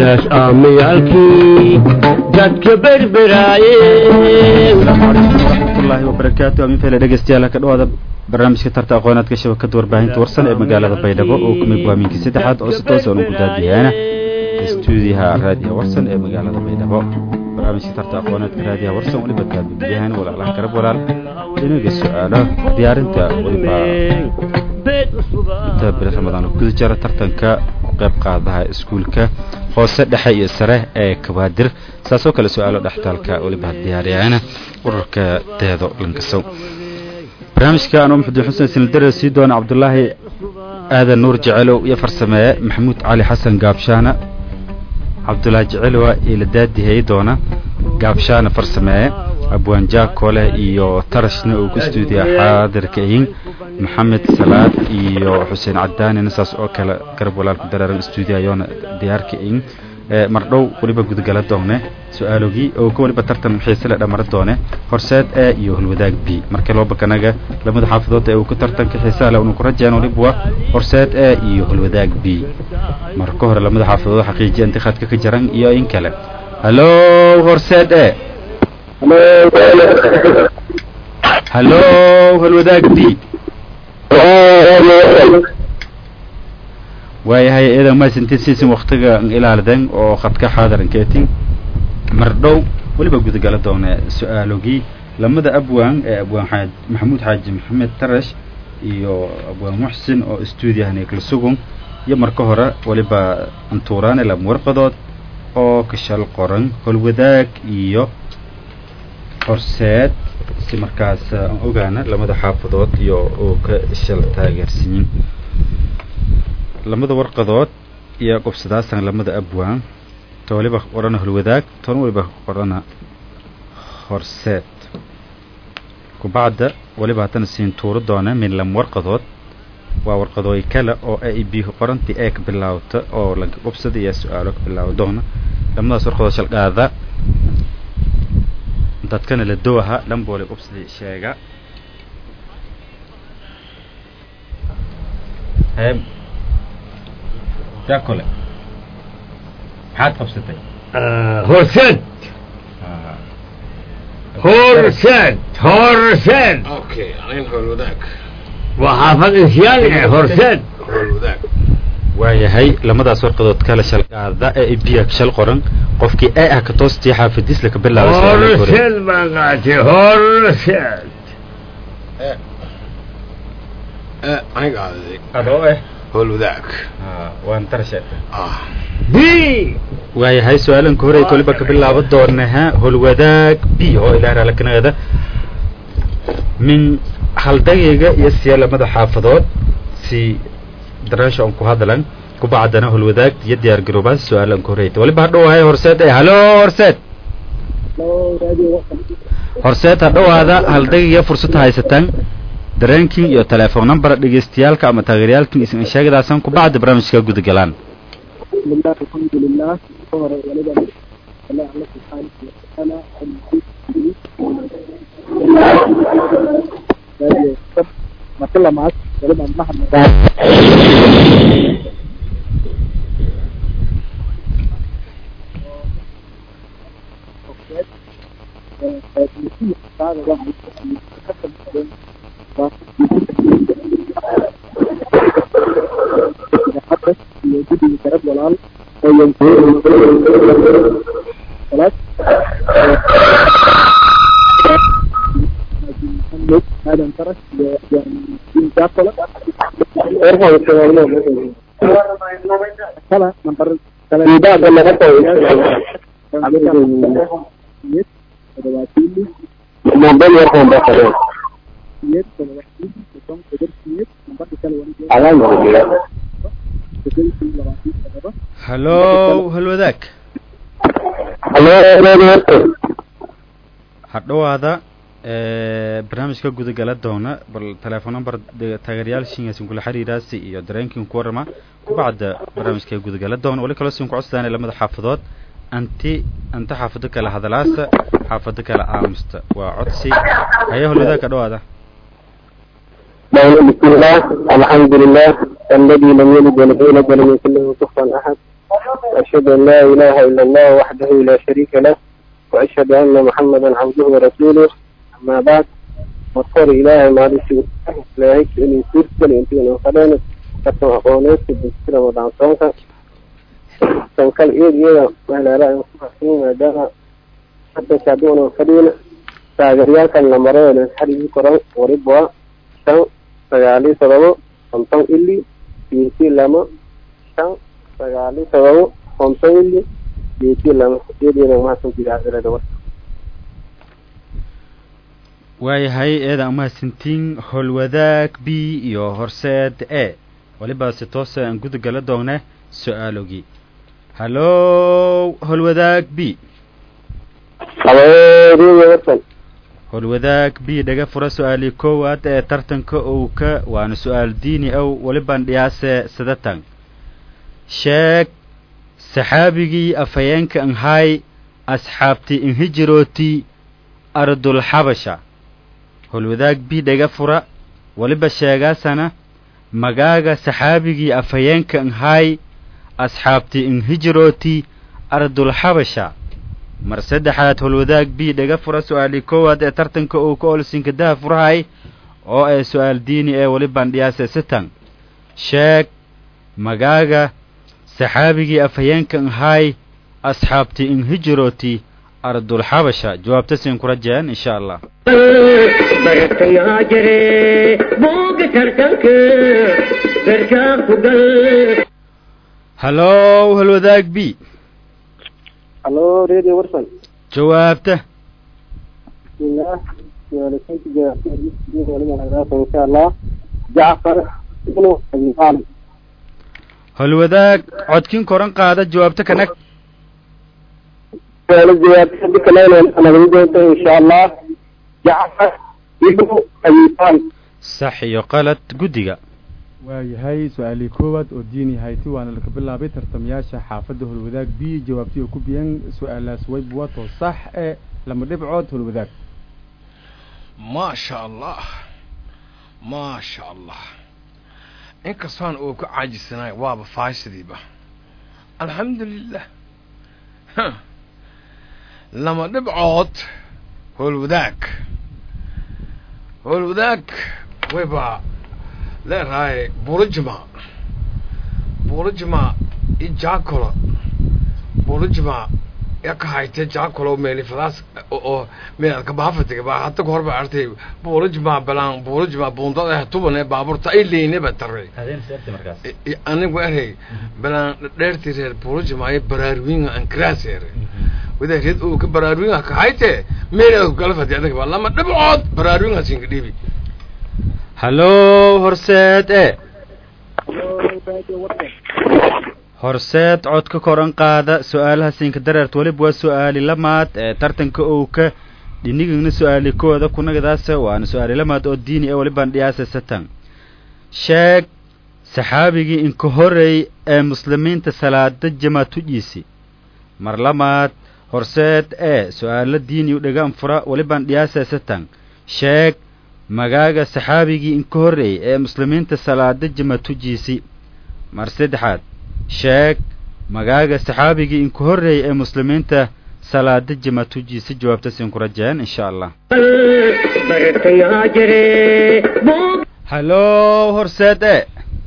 bees aamayaalkii dadka berberaaye waraxmatullaahi wabarakaatu amin fele dhegeystayaal ka dhawaada barnaamijka tarta aqoonaadka shabakada warbaahinta warsan ee magaalada baydhabo oo kumid waa minkii saddexaad oo si toos aan ugu daadiyaana stuudiyaha raadiyaha warsan ee magaalada baydhabo barnaamijka tarta aqoonaadka raadiyaha warsan weliba taabibiyahana walaalaha garab walaal inaga su-aalo diyaarinta weliba inta bili ramadaan oo guda jira tartanka qayb qaadaha iskuulka hoose dhexe iyo sare ee kabaadir saasoo kale su-aalo dhextaalka weliba diyaariyana ururka deedo lankasow barnaamijka anuu maxamed xuseen sinildare sii doona cabdulaahi aadan nuur jecelow iyo farsameeye maxamuud cali xasan gaabshaana cabdulaahi jecelowa iyo la daadihey doona gaabshaana farsameeye abwaan jaakole iyo tarashna uu ku stuudiya xaadirka ihin maxamed salaad iyo xuseen cadaanina saas oo kale garab walaalku dareeran stuudiyayoona diyaarka ihin mardhow weliba gudgala doone su-aalogii oo ka weliba tartan xiisele dhamara doone horseed e iyo hulwadaag b markii loo bakanaga lamada xaafadood ee uu ku tartanka xiisaale unu ku rajeen waliba horseed e iyo hulwadaag b marka hore lamada xaafadood xaqiijiya intikaadka ka jaran iyo in kale hallo horseed e hallo hulwadaag b waayahay iyadan masintinsiisin waktiga ilaalidan oo khadka xaadarankeetin mardhow weliba gudagala doone su-aalogii lamada abwaan ee abwaan xaaj maxamuud xaaji maxamed tarash iyo abwaan muxsin oo stuudiyahan kala sugun iyo marka hore weliba antuuraane lama warqadood oo kashal qoran holwadaag iyo horseed si markaas aan ogaana lamada xaafadood iyo oo ka shal taageersiyin lamada warqadood iyo qobsadaasan lamada abwaan ta waliba qorana holwadaag tan waliba qorana horseed kubacda waliba haddana siin tuuro doona min lam warqadood waa warqadooy kale oo a i b qorantii ee ka bilaawta oo lanka qobsada iyo su-aalo ka bilaawo doona lamadaas warqadood shalqaada dadkana la dowaha dhanboole qobsadii sheega jakole maxaad qabsatay horseed horseed horseed Okay, anin howlwadaag waa xaafad insiyaan eh horseed howlwadaag waayahay lamadaas warqadood kale shalqaada ee biya shal qoran qofkii ee ah ka toostii xaafadiis laka bilaabay su-aalo kore. horseed baan qaatay horseed Eh, aniga aaday adoo eh howlwadaag waan tarashe ah b waayahay su-aalanka hore koliba ka bilaabo doonaha holwadaag b oo ilaa raalakanaada min haldagayga iyo siya lamada xaafadood si dareesha on ku hadlan kubacdana holwadaag iyo diyaar garoobaas su-aalanka horeyta waliba hadhowahay horseed ee halo horseed horseed hadhowaada haldagayga fursad haysataan dareenkin iyo telefoon number dhegeystayaalka ama taageerayaalkin isin sheegadaasan kubacda barnaamijka gudagalaan بسم الله الحمد لله ظهر ولدا الله الله سبحانه وتعالى ما كل معك ولدا محمد يتحدث يجد كرب والعال خلاص محمد هذا انترك يعني جاكولا كلا نمبر كلا mobil warqan baa qabeen سيد كلا واحد كم قدر سيد نمبر كلا واحد alaan hordhiga كدر سيد لواتي كذا hallo halwadaag halo hadhowaada barnaamijka gudagala doona bal telefoon number taageerayaal shingasin kula xiriiraasi iyo dareenkin ku warama kubacda barnaamijka gudagala doona wali kaloo sin ku codsadaan lamada xaafadood anti anta xaafado kale hadalaasa xaafado kale aamusta waa codsi haya holwadaag hadhowaada بسم الله الحمد لله الذي لم يلد ولم يولد ولم يكن له كفوا احد وأشهد أن لا إله إلا الله وحده لا شريك له وأشهد أن محمدا عبده ورسوله أما بعد مذكر إلهي ما لسي إلهي إني سيرسل إنتي أنا خلاني كتم أقوانيك بسكرة ودعم صوتك تنكال إيد إيدا وإلى رأي مصفحين ودانا حتى شعبون وفرين taageerayaalkan la maray ee xarigii koran waribwa shan sagaali todobo konton ili biyeti lama shan sagaali todobo konton ili biyeti lama sideedeeda mahadsantidaacirada warka waayahay eeda umahadsantiin howlwadaag b iyo horseed e waliba si toose aan guda gala doone su-aalogii hallo howlwadaag b habeeriya warkan howlwadaag b dhaga fura su-aalii koowaad ee tartanka owka waana su-aal diini ow welibaan dhiyaase sadatan sheeg saxaabigii afhayeenka anhay asxaabti inhijirooti ardulxabasha howlwadaag b dhaga fura weliba sheegaasana magaaga saxaabigii afhayeenka anhay asxaabti inhijirooti ardulxabasha mar saddexaad howlwadaag b dhaga fura su-aalii koowaad ee tartanka uu ka olsinka daha furahay oo ay su-aal diini ee welibaan dhiyaase sitan sheeg magaaga saxaabigii afhayeenka anhay asxaabti inhijirooti ardulxabasha jawaabta siin ku rajeen insha allah bartayaa jire booga tartanka garkaa ku gal hallo howlwadaag b halo radio warsan jawaabta bismillah suaaleysanka jawaabta insha allah jacfar ibnu abi taalib howlwadaag codkin koran qaada jawaabta kanag suaalo jawaabta dikaleynayna nagala doonta insha allah jacfar ibnu abi taalib sax iyo qalad guddiga waayahay su-aalii koowaad oo diini hayti waana laka bilaabay tartamayaasha xaafadda holwadaag b jawaabtii oo ku biyan su-aalaas wayb wato sax ee lama dhibcood holwadaag ما شاء الله ما شاء الله inkastaan uu ku caajisanaay waaba faashadiiba alxamdulilah lama dhibcood howlwadaag howlwadaag wayba leerahay buulijma buulijma i jaakolo buulijma yaka hayte jaakolo meelifadaas oo meelka baafatiga baa hata ka horba artay buulijma balaan buulijma buundada ah tuban ee baabuurta ay leynaba taray anigu erey balaan dheerti reer buulijma ay baraarwinga ankaraas ere wada reed uu ka baraarwinga ka hayte meel kala fadi adag ba lama dhibcood baraarwinga singa dhibi hallo horseed e horseed cod ka koran qaada su-aalaha siinka dareert weliba waa su-aali lamaad ee tartanka owka dhinigana su-aali kooda kunagadaasa waana su-aali lamaad oo diini ee welibaan dhiyaasa satan sheeg saxaabigii inka horey ee muslimiinta salaada jamaatujiisi mar lamaad horseed ee su-aalo diini u dhagaan fura welibaan dhiyaasa satan sheeg magaaga saxaabigii inka horreey ee muslimiinta salaada jamatujiisi mar saddexaad sheeg magaaga saxaabigii inka horreey ee muslimiinta salaada jamatujiisi jawaabta siin ku rajeen insha allah bartayaa jire boog hallo horseed e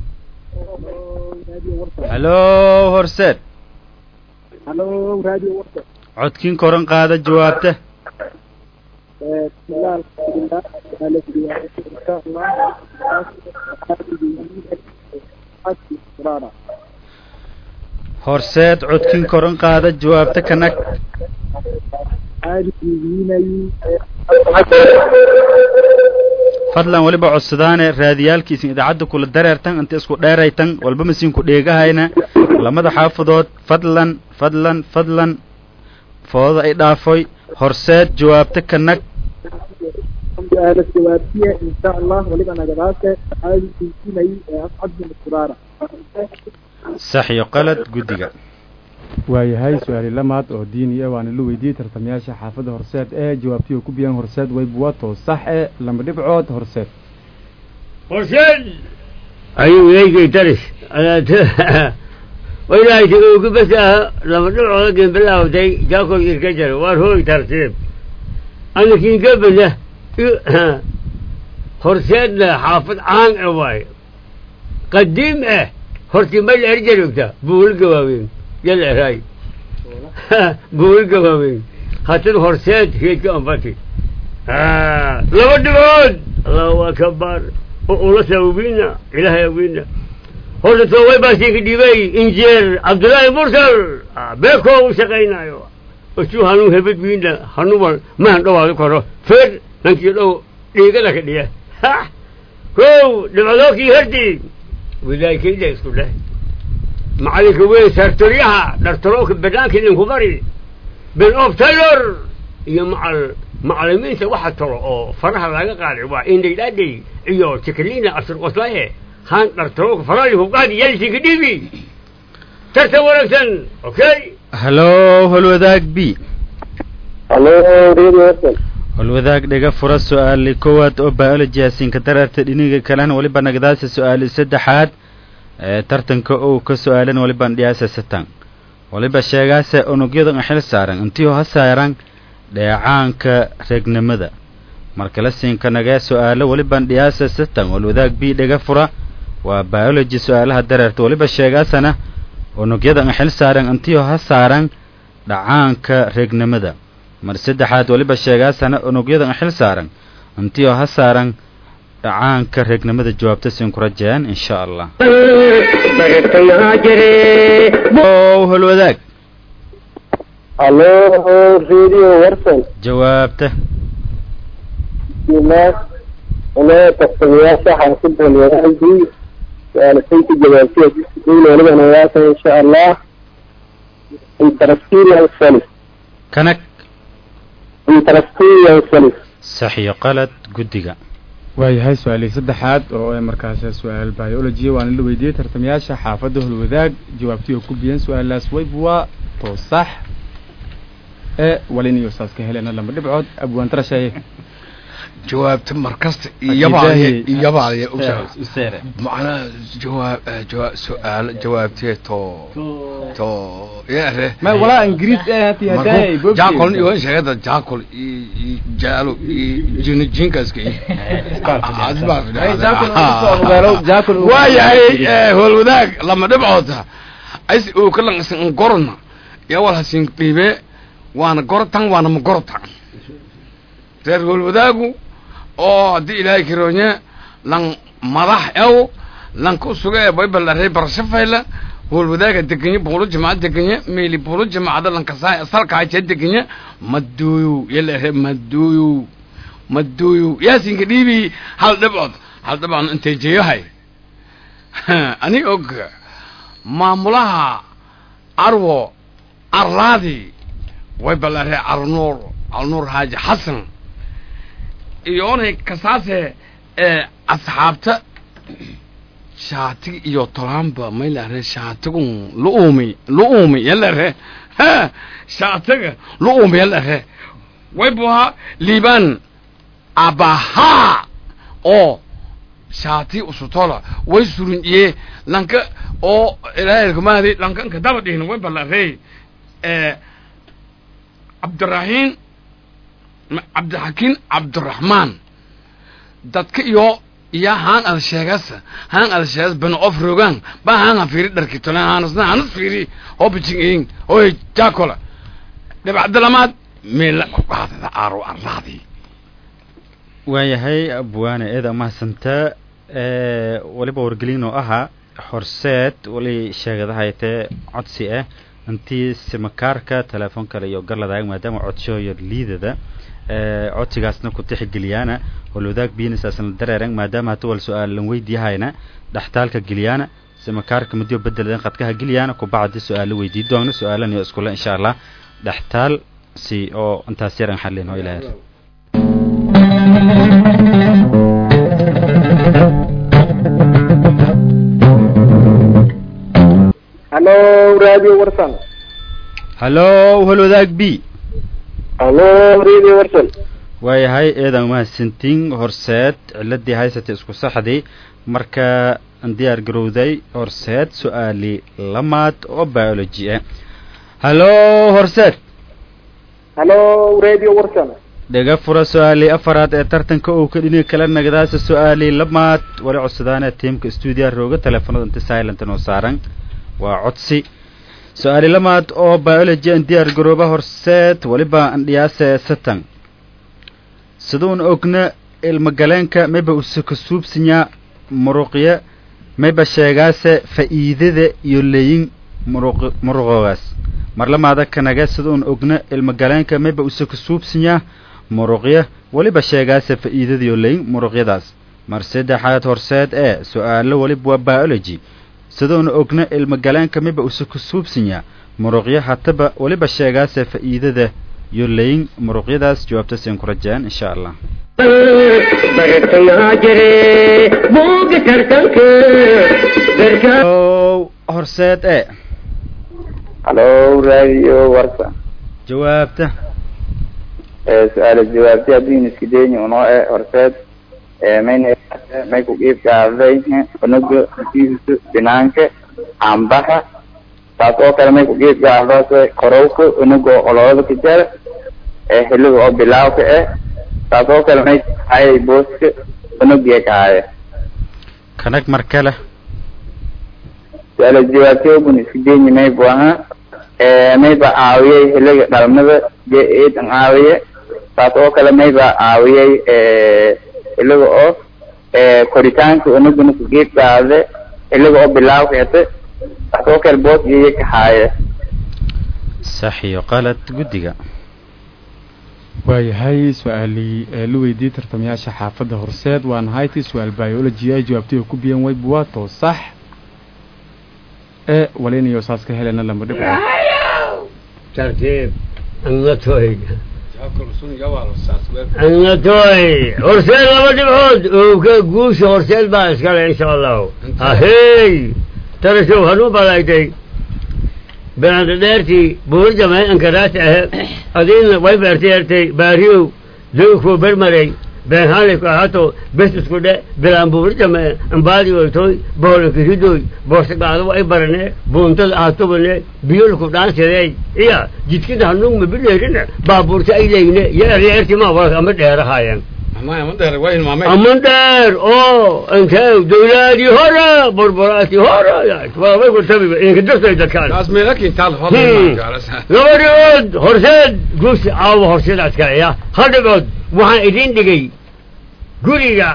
hallo horseed halo radio warka codkiin koran qaada jawaabta bismillah alxamdulilah suaala jawaabta insha allah horseed codkiin koran qaada jawaabta kanag fadlan weliba codsadaane raadiyaalkiisin idaacadda kula dareertan inta isku dheeraytan walba masiinku dheegahayna lamada xaafadood fadlan fadlan fadlan foodada ay dhaafoy horseed jawaabta kanag suaala jawaabtiya insha allah waliba nagadaase saxaabi diisinay ee ascad bin suraara sax iyo qalad guddiga waayahay su-aali lamaad oo diini ah waana la weydiiyey tartamayaasha xaafadda horseed ee jawaabtii oo ku biyaan horseed wayb wato sax ee lama dhibcood horseed حسين أيوة يجي ترس أنا ت... وإلهي تقول بس لما نبعد لكن بالله ودي جاكل يركجر وارهو ترتيب أنا كين قبل له خرسان حافظ عن عواي قديم اه خرسي مل ارجل وقتا بول قواوين يلا هاي بول قواوين خاطر خرسان هيك أنفتي آه لو دبون الله أكبر ولا سوينا إله يوينا هذا توي باسي كديبي إنجيل عبد الله مرسل آه بيكو وشقينا يوا وشو هنو هبت بينا هنو ما هنو على كرو فر نكي لو ديجا لك ديه ها كو دبلوكي هردي وذاك كده يسكت له معلك وين سرتريها درتروك بدانك اللي كبري بالأوف تايلر يا مع macallimiinta waxa talo oo faraha laga qaaday waa indhaydhaadhay iyo tikliina asirqoslaye haan dhartaroog faraali hubqaadi yalsiga dhibi tartan wanaagsan okay hallo holwadaag b halo radio warsan holwadaag dhiga fura su-aali koowaad oo biology asinka dararta dhiniga kalena waliba nagdaasa su-aali saddexaad ee tartanka uu ka su-aalan waliban dhiyaasa satan waliba sheegaase unugyada xil saaran intii ha saaran dheecaanka reegnimada markala siinka nagee su-aalo waliban dhiyaasa satan walwadaag b dhiga fura waa biology su-aalaha dareerta waliba sheegaasana unugyada xil saaran intii ha saaran dhacaanka reegnimada mar saddexaad waliba sheegaasana unugyada xil saaran intii ha saaran dhacaanka reegnimada jawaabta siin ku rajeen insha allah bartayaa jire o holwadaag halo radio warsan jawaabta bismillaah ana tartamayaasha xaafid walwadaagii su-aalasayka jawaabtiya dowla waliba nayaasa insha allah interstitial cells kanag interstitial cells sax iyo qalad guddiga waayahay su-aalii saddexaad oo ay markaas su-aal biology waana la weydiiyey tartamayaasha xaafadda holwadaag jawaabtii oo ku biyan su-aalaas wayb waa to sax ee walin iyo saas ka helena lama dhibcood abwaantarashaye jawaabta markasta Akidahi. iyabaaliya iyabaaliya useere macnaha jawaab jawaab su-aal jawaabtee to to yare ma walaa ingiriis ee hati hadaay markuu jaakol iyo sheegada jaakol iyo iyo jaalo iyo jini jinkaska iyo waayahay eh, howlwadaag lama dhibcoota as uu ka lanqsan gorona yaa wal hasin dhiibe waana gorotan waana ma gorotan reer howlwadaagu oo haddii ilaahay karoonye lan madax ew lan ku suga ee baybal arey barashafayla howlwadaaga degenye buulo jamaca degenye meeli buulo jamacada lankasaa salka hajee degenye maduuyu yala ere maduuyu maduuyu yaasinka dhiibi hal dhibcood hal dhibcood intay jeeyahay ani og maamulaha arwo arlaadi way ballaree arnuur arnuur haaji xasan iyo onay kasaase ee asxaabta shaatiga iyo tolaanba may lare shaatigun luumi luumi yalare ha shaatiga luumi yalare way buhaa liibaan abahaa oo shaati usutola way surunjiye lanka oo ilaahirkumaadi lankanka daba dhihin way ballarey ee cabdiraxiim cabdixakiin cabdiraxmaan dadka iyo iyo haan ad sheegas haan ad sheegas bana of rogaan ba haan ha fiiri dharki tolan haanasna hanas fiiri oo bijing oy jaakola dhibacdalamaad meela ku qaadada aaro arlaadii waayahay abwaane eeda mahadsantaa ee waliba wargelin oo ahaa horseed wali sheegadahaytee codsi ah intii simakaarka telefoon kale iyo garladaag maadaama codshoyo liidada ee codsigaasna ku tixgeliyaana walwadaag biinisaasna dareerang maadaama hata wal su-aal lan weydiiyahayna dhextaalka geliyaana simakaarka mudyo bedeladan qadkaha geliyaana kubacdi su-aalo weydii doona su-aalan iyo iskule insha allah dhextaal si oo intaas yaran xallin oo ilaahir halo radio warsan hallo walwadaag b halo radio warsan waayahay eedan mahadsantiin horseed ciladii haysatay isku saxdii marka diyaar garowday horseed su-aali lamaad oo biology ah hallo horseed halo radio warsan dhega fura su-aali afaraad ee tartanka uu ka dhini kala nagdaasa su-aali lamaad wali codsadaana tiimka stuudiya rooga teleefanada inta silent noo saaran waa codsi su-aali lamaad oo biology an diyaar garooba horseed waliba andhiyaase satan siduun ogna ilmagaleenka mayba usaka suubsinya muruqya mayba sheegaase fa'iidada iyo leyin muruq muruqoogaas marlamaada kanaga siduun ogna ilmagaleenka mayba usaka suubsinya muruqya weliba sheegaase fa'iidada iyo leyin muruqyadaas mar saddexaad horseed ee su-aalo weliba waa biology siduun ogna ilmagaleenka mayba usaka suubsinya muruqya hataba weliba sheegaase fa'iidada iyo leyin muruqyadaas jawaabta siin ku rajeen insha allah bartayaa jire buuga tartanka garka ow horseed ee halo radio warsan jawaabta su-aala jawaabti haddii iska dayni unoo e horseed mayna may ku qiib qaaday unuga natiijisu binaanka cambaha taas oo kale may ku qiib qaadase korowka unuga ololada ka jara xiliga oo bilaawka eh taas oo kale may hayay booska unugiya kahaya kanag mar kale su-aala jawaabti ogun iska dayni may bu ahaa mayba caawiyay xiliga dhalmada dee eedan caawiye taas oo kale mayba caawiyay xiliga oo koritaanka unugana ku geed qaade xiliga oo bilaawka ete taas oo kale boos iyo kaxaaye sax iyo qalad guddiga waayahay su-aalii ee la weydiiyey tartamayaasha xaafadda horseed waana hayti su-aal biology ay jawaabtay oo ku biyan wayb waa too sax ee walinayo saas ka helena lama dhib tartiib annatoy jawaabka rusun yawaalo saas weer annatoy horseed laba dhibcood ooga guusha horseed baa iskale insha allahu ahey tarashow hanuu balaaytay beanda dheertii buur jamay ankaraasi ahe adiina way beertay baariyow dowkuu bermaray beenhaanay ku ahaato bes isku dhe bilaan buur jame ambaadi oytoy boolanka ridoy boosagaado ay barane buuntada ahatubane biyolku dhaansidey iya jidkida hanugma bileerine baabuurta ay leyne yeeryeertima walka ama dheerahaayeen amay ama dheer waa hilmaamay aman dheer oo intee dawlaadii hore burburaatii hore waabay ku tabiba inka dirtay dadkaan taas meela kintaal Hmm. hodan laba dhigood horseed guusi caawa horseeda iskaleya hal dhigood waxaan idin dhigay guriga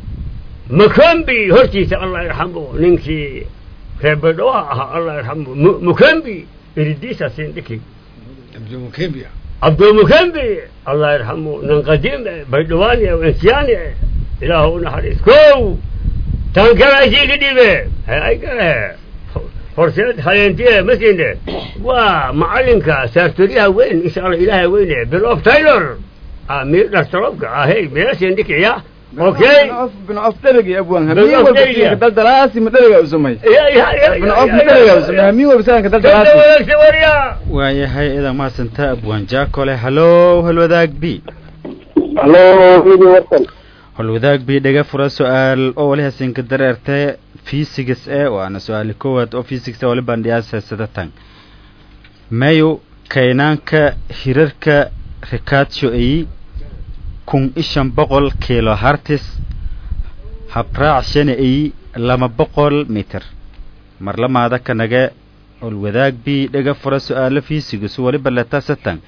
makambi hortiisa allah yarxamu ninkii reebadhoa ahaa allah yarxamu Mu- mukambi iridiisa siin dhiki abdulmukembia cabdulmukambi allah yarxamu nin qadiim eh baydhawaani eh insiyaani eh ilaahu u naxariis kow tan kale asiiga dhibe hay ay kale horseed haleentiye masinde waa macalinka saartoriyaha weyn insha allah ilaahay weyne bill of taylor ah miir dhastarobka ahey meelasin dhikiya okay bin of dheregi abwan Bin hamiin of walba dheregi. siinka daldalaasi ma dherega usumay Ya- ya- ya- bin ya- of ya- ma ya- dherega ya- usumay ya- hamiin walba siinka Dada daldalaasi wanaagsan warya waayahay idan mahadsanta abwaan jaakole hallo halwadaag b halo radio warsan halwadaag b dhega fura su-aal oo wali hasinka dareerte physics e waana su-aali koowaad oo physics wali bandhiyaasa sidatan mayu kaynaanka hirarka rikaatio ay kun ishan boqol kilo hartis habraac shana ay lama boqol mitir marlamaada kanaga olwadaag b dhega fura su-aalo physics wali baleta satan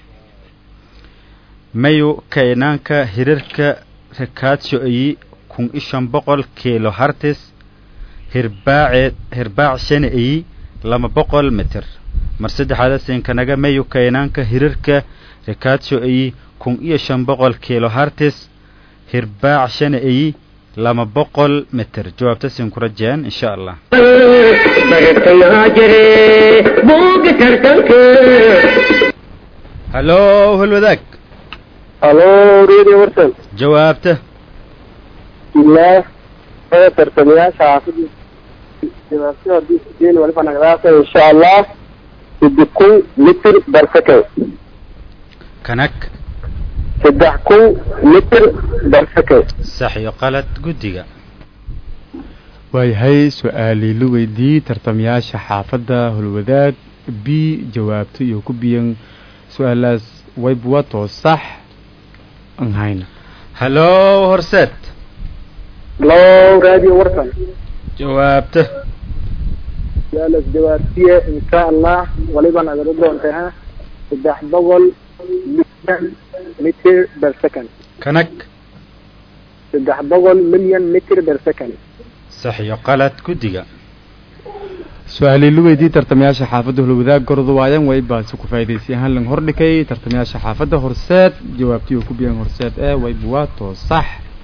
mayu kaynaanka hirarka rikaatio ay kun ishan boqol kilo hartis hirbaace hirbaac shana ay lama boqol mitir mar saddexaada siinkanaga mayu kaynaanka hirarka rikaatio ay kun iyo shan boqol kilo hartis hirbaac shana ay lama boqol mitir jawaabta siin ku rajeen insha allah bartayaa jire buuga tartanka hallo halwadaag halo radio warsan jawaabta bismillaah ee tartamayaasha xaafadda jawaabti haddii iska dayni waliba nagdaasa insha allah saddex kun mitir bar second kanag saddex kun mitir bar second sax iyo qalad guddiga waayahay su-aalii la weydiiyey tartamayaasha xaafadda holwadaag b jawaabto iyo ku biyan su-aalaas waybuwa too sax aan hayna hallo horseed loo raadiyo warkan jawaabta su-aalas jawaabtiye insha allah waliba nagala doontay ha saddex boqol milyan mitir per second kanag saddex boqol milyan mitir per second sax iyo qalad guddiga su-aalii la weydiiyey tartamayaasha xaafadda holwadaag gordu waayan waybaasi ku faa'idaysay ahaan lang hordhikay tartamayaasha xaafadda horseed jawaabtii oo ku biyan horseed ee waybuwa too sax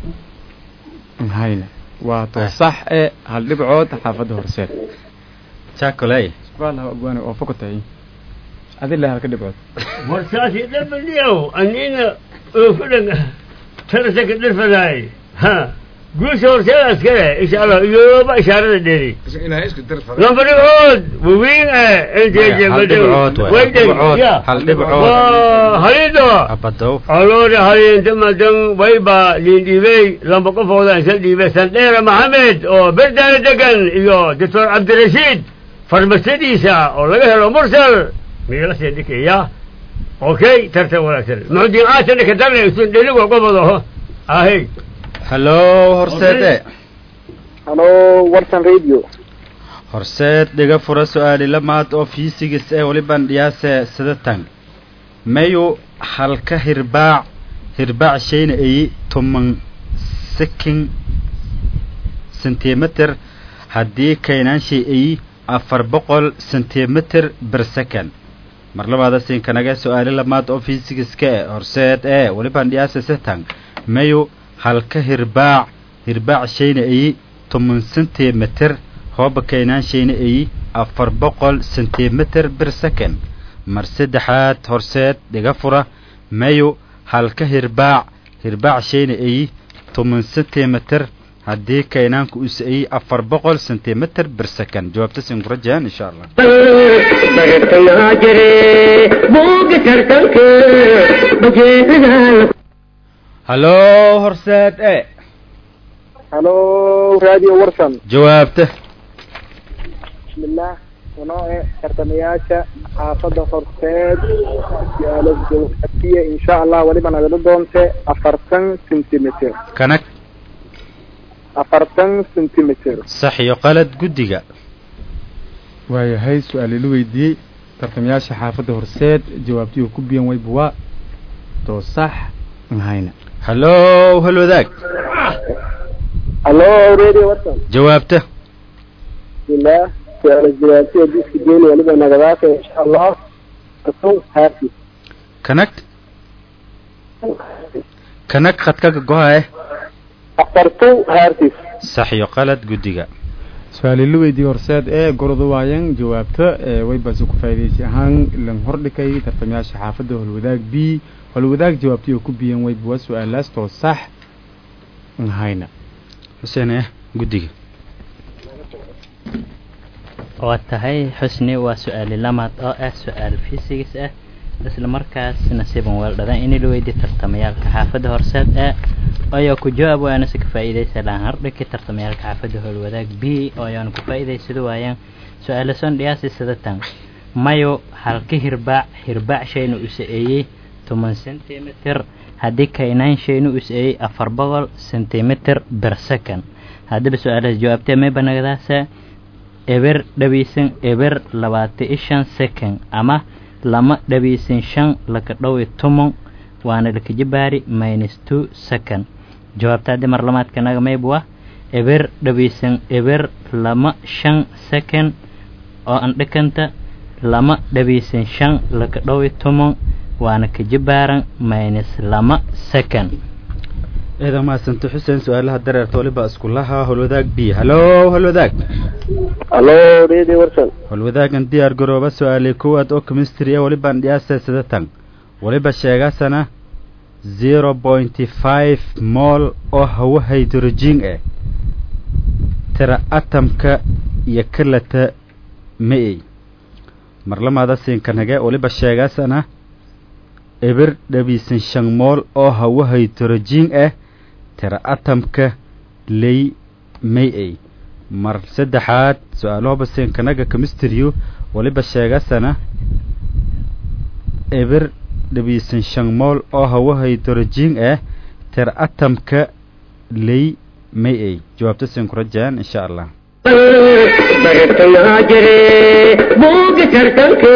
aan hayna waa too sax ee hal dhibcood xaafadda horseed jacoley subxaanallah abwaane oo fokotay adila halka dhibcood horsaasi dhabaliyow anina oofudan tarasaka dhirfadaay ha guusha horseedaas kale insha allah iyooba ishaarada dheeri ilaahay isku dir fara lamba dhibcood waweyn eh intee hal dhibcood waay, hal dhibcood, hal dhibcood. halido abadow aloore haliinta madan wayba liindhiibey lamba qofooda isla dhiibay sandheera maxamed oo berdaana degan iyo doctor cabdirashiid farmasadiisa oo laga helo mursal migala sii dhikaya okay tartan wanaagsan muxudiin aatana ka darna isun dheligo qofodo ahey hallo horseede halo warsan radio horseed dhiga fura su-aali lamaad oo fiisigis ee waliban dhiyaase sidatan mayu halka hirbaac hirbaac shayna ay toman sikin sentimitir haddii kaynaanshay ay afar boqol sentimitir ber second mar labaada sinkanaga su-aali lamaad oo fiisigiska e horseed ee waliban dhiyaase sitan mayu halka hirbaac hirbaac shayna ay toman sentimitir hooba kaynaansheena ay afar boqol sentimitir ber second mar saddexaad horseed dhiga fura mayu halka hirbaac hirbaac shayna ay toban sentimitir haddii kaynaanku us ay afar boqol sentimitir ber second jawaabta sin ku rajayaan insha allah bartayaa jire buuga tartanka bajeedada hallo horseed e halo radio warsan jawaabta bismillah unoo e tartamayaasha xaafadda horseed su-aalas jawaabtiye insha allah waliba nagala doonte afartan centimeter kanag afartan centimeter sax iyo qalad guddiga waayahay su-aalii la weydiiyey tartamayaasha xaafadda horseed jawaabtii oo ku biyan waybuwa too sax aan hayna hallo hal wadaag halo radio warsan jawaabta bismillah su-aalas jawaabtiye diska geeli waliba nagadaasa insha allah afartan haarti kanag kanag khadkaga gohae afartan haartis sax iyo qalad guddiga su-aalii la weydiiyey horseed ee gordu waayan jawaabta ee waybaasi ku faa'idaysay ahaan lan hordhikay tartamayaasha xaafadda holwadaag b holwadaag jawaabtii oo ku biyan waybuwa su-aalaas too sax aan hayna xuseen eh guddiga waa tahay xusni waa su-aali lamaad oo ah su-aal fisigis ah isla markaas nasiiban weeldhadan in la weydiiyo tartamayaalka xaafadda horseed ee ayaa ku jawaab waana si ka faa'iidaysa lahan hardhiki tartamayaalka xaafadda howlwadaag b oo ayaanu ku faa'iidaysada waayaan su-aala son dhiyaasi sidatan mayo halka hirbaac hirbaac shayna u sa-eeyey toban sentimitir haddii kaynaan shayna u sa-eeyey afar boqol sentimitir ber second haddaba su-aalahaas jawaabtee may banagdaasa eber dhabiisan eber labaata i shan second ama lama dhabiisan shan laka dhowi tomon waana lakajibaari minus two second jawaabta haddii mar lamaadka naga maybwa eber dhabiisan eber lama shan second oo an dhikanta lama dhabiisan shan laka dhowi tomon waana kajibaaran minus lama second eeda mahadsanta xuseen su-aalaha dareerta waliba iskulaha holwadaag b hallo holwadaag halo radio warsan holwadaagan diyaar garooba su-aalay kowaad oo chemistry ee walibaan dhiyaasa sidatan waliba sheegasana zero pointy five mool oo hawo hydrogen eh tira atamka iyo kalata ma-ey marlamaada siinkanage waliba sheegasana eber dhabiisan shan mool oo hawo hydrogen ah tira atamka ley may-ey mar saddexaad su-aalaha baseenkanaga kemistriyo waliba sheegasana eber dhabiisan shan mool oo hawahay dorojin ah ter atamka ley may ay jawaabta siin ku rajaan insha allah bartayaa jire buuga tartanka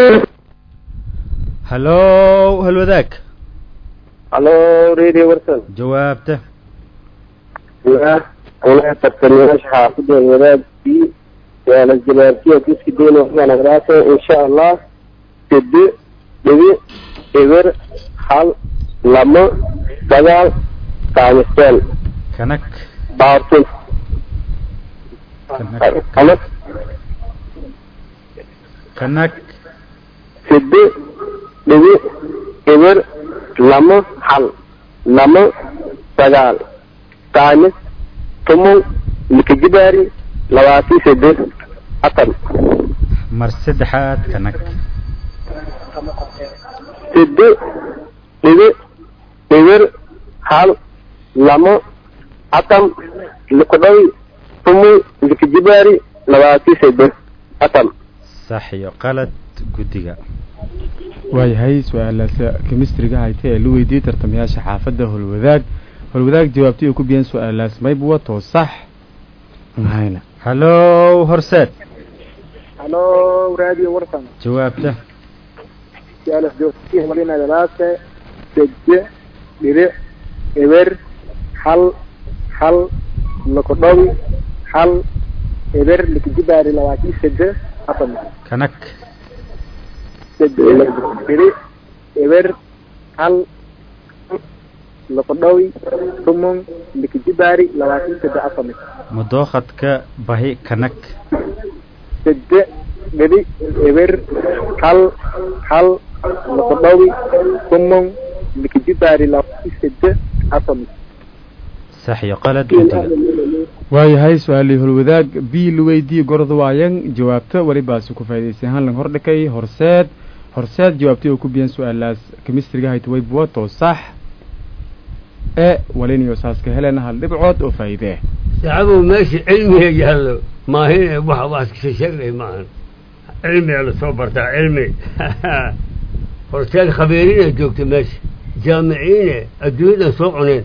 hallo halwadaag halo radio warsan jawaabta bismillaah anaga tartamayaasha xaafidda wadaadkii yaala jabaartiya kiski deyna waxbaan agdaase insha allah sede dhibi eber hal lamo sagaal taamisteen kanag baartin kanag ama kanag sede dhibi eber lamo hal lamo sagaal taamis tumon likajibaari labaatan sede atan mar saddexaad kanag sede dhibi eber hal lamo atam likudhawi tumon likajibaari labaatan sede atam sax iyo qalad guddiga waayahay su-aalaas kemistriga hayta ee la weydiiyey tartamayaasha xaafadda holwadaag holwadaag jawaabtay ay ku biyeen su-aalaas mayb wato sax mahayna hallo horseed halo radio warsan jawaabta su-aalas joogtiya malinagadaase sede dhibic eber hal hal lakodhawi hal eber likajibaari labaatan sede afan kanag sede dhibic eber hal lakodhawi tumon likajibaari labaatan sede afan mudookadka bahi kanag sede dhibic eber hal hal lakodhawi tumon likajibaari labaatan sede afan sax iyo qalad guddiga waayahay su-aalii holwadaag b la weydiiyey gorod waayan jawaabta welibaasi ku faa'idaysay hanlan hordhikay horseed horseed jawaabtay oo ku biyeen su-aalaas kemistriga hayta wayb wato sax e walinayo saaska helena hal dhibcood oo faa'iide ah saxabow meesha cilmiga yaallo maahin wax wax iska sheegnay maahan cilmiga la soo bartaa cilmi horteed khabiirina joogta meesha jaamiciine adduunyadan soo cuneen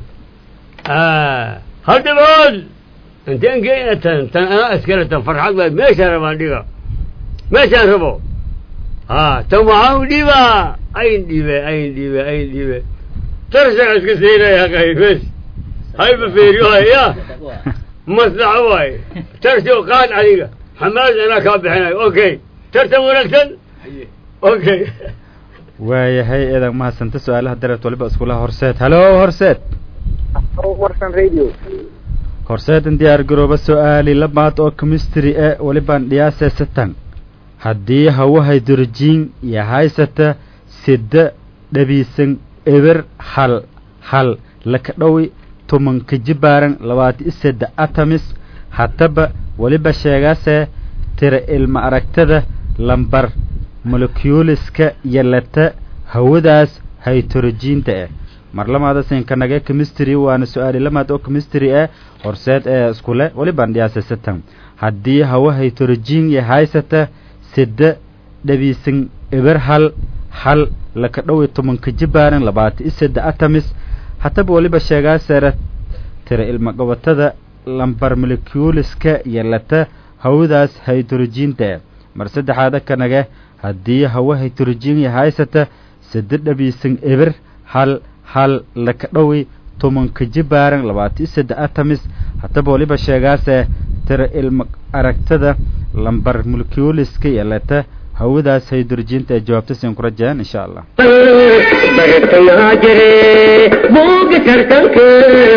hal dhibood inteen geena tan tan anaa iskale tan farxad baa meeshaan rabaan dhiga meeshaan rabo ha tan waxaan u dhiibaa ayn dhiibe ayn dhiibe ayn dhiibe tarsaga iska siinaya qaybes hayba feeriyo ya maslaxo waaye tarsi oo qaad adiga xamaad anaa kaa bixinayo okay tartan wanaagsan okay waayahay eedan mahadsanta su-aalaha dareert waliba iskulaha horseed hallo horseed warsan radio horseedan diyaar garooba su-aali labaad oo kemistry e walibaan dhiyaasee satan haddii hawahay durjiin iyo haysata sida dhabiisan eber hal hal laka dhowi tumanka jibaaran labaati iseda atamis hataba weliba sheegaasee tira ilma aragtada lambar molekuliska yalata hawadaas haytorojiinta ah mar lamaada sinkanage chemistry waana su-aali lamaad oo chemistry ah horseed ee iskule welibaan dhiyaasa satan haddii hawa haytorojiin iyo haysata sida dhabiisan eber hal hal laka dhowi tobanka jibaaran labaata iseda atamis hataba weliba sheegaa seera tira ilma qabatada lambar molekuliska yalata hawadaas haytorojiinta ah mar saddexaada kanage haddii hawa haytorojiin iyo haysata sida dhabiisan eber hal hal laka dhowi tobanka jibaaran labaata iseda atamis hataba waliba sheegaase tira ilma aragtada lambar molekuliska yalata hawadaas haydorjiinta ee jawaabta siin ku rajaan insha allah bartayaa jire buuga tartanka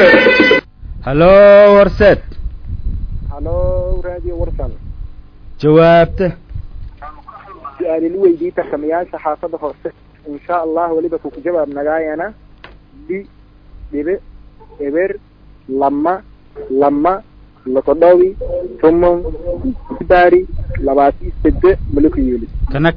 hallo horseed halo radio warsan jawaabta su-aali lu weydiiyey tartamayaasha xaafadda hoose insha allah weliba kuku jawaab nagaayana bi dhibe eber lama lama lakodhowi tumon baari labaati sede molekuyuli kanag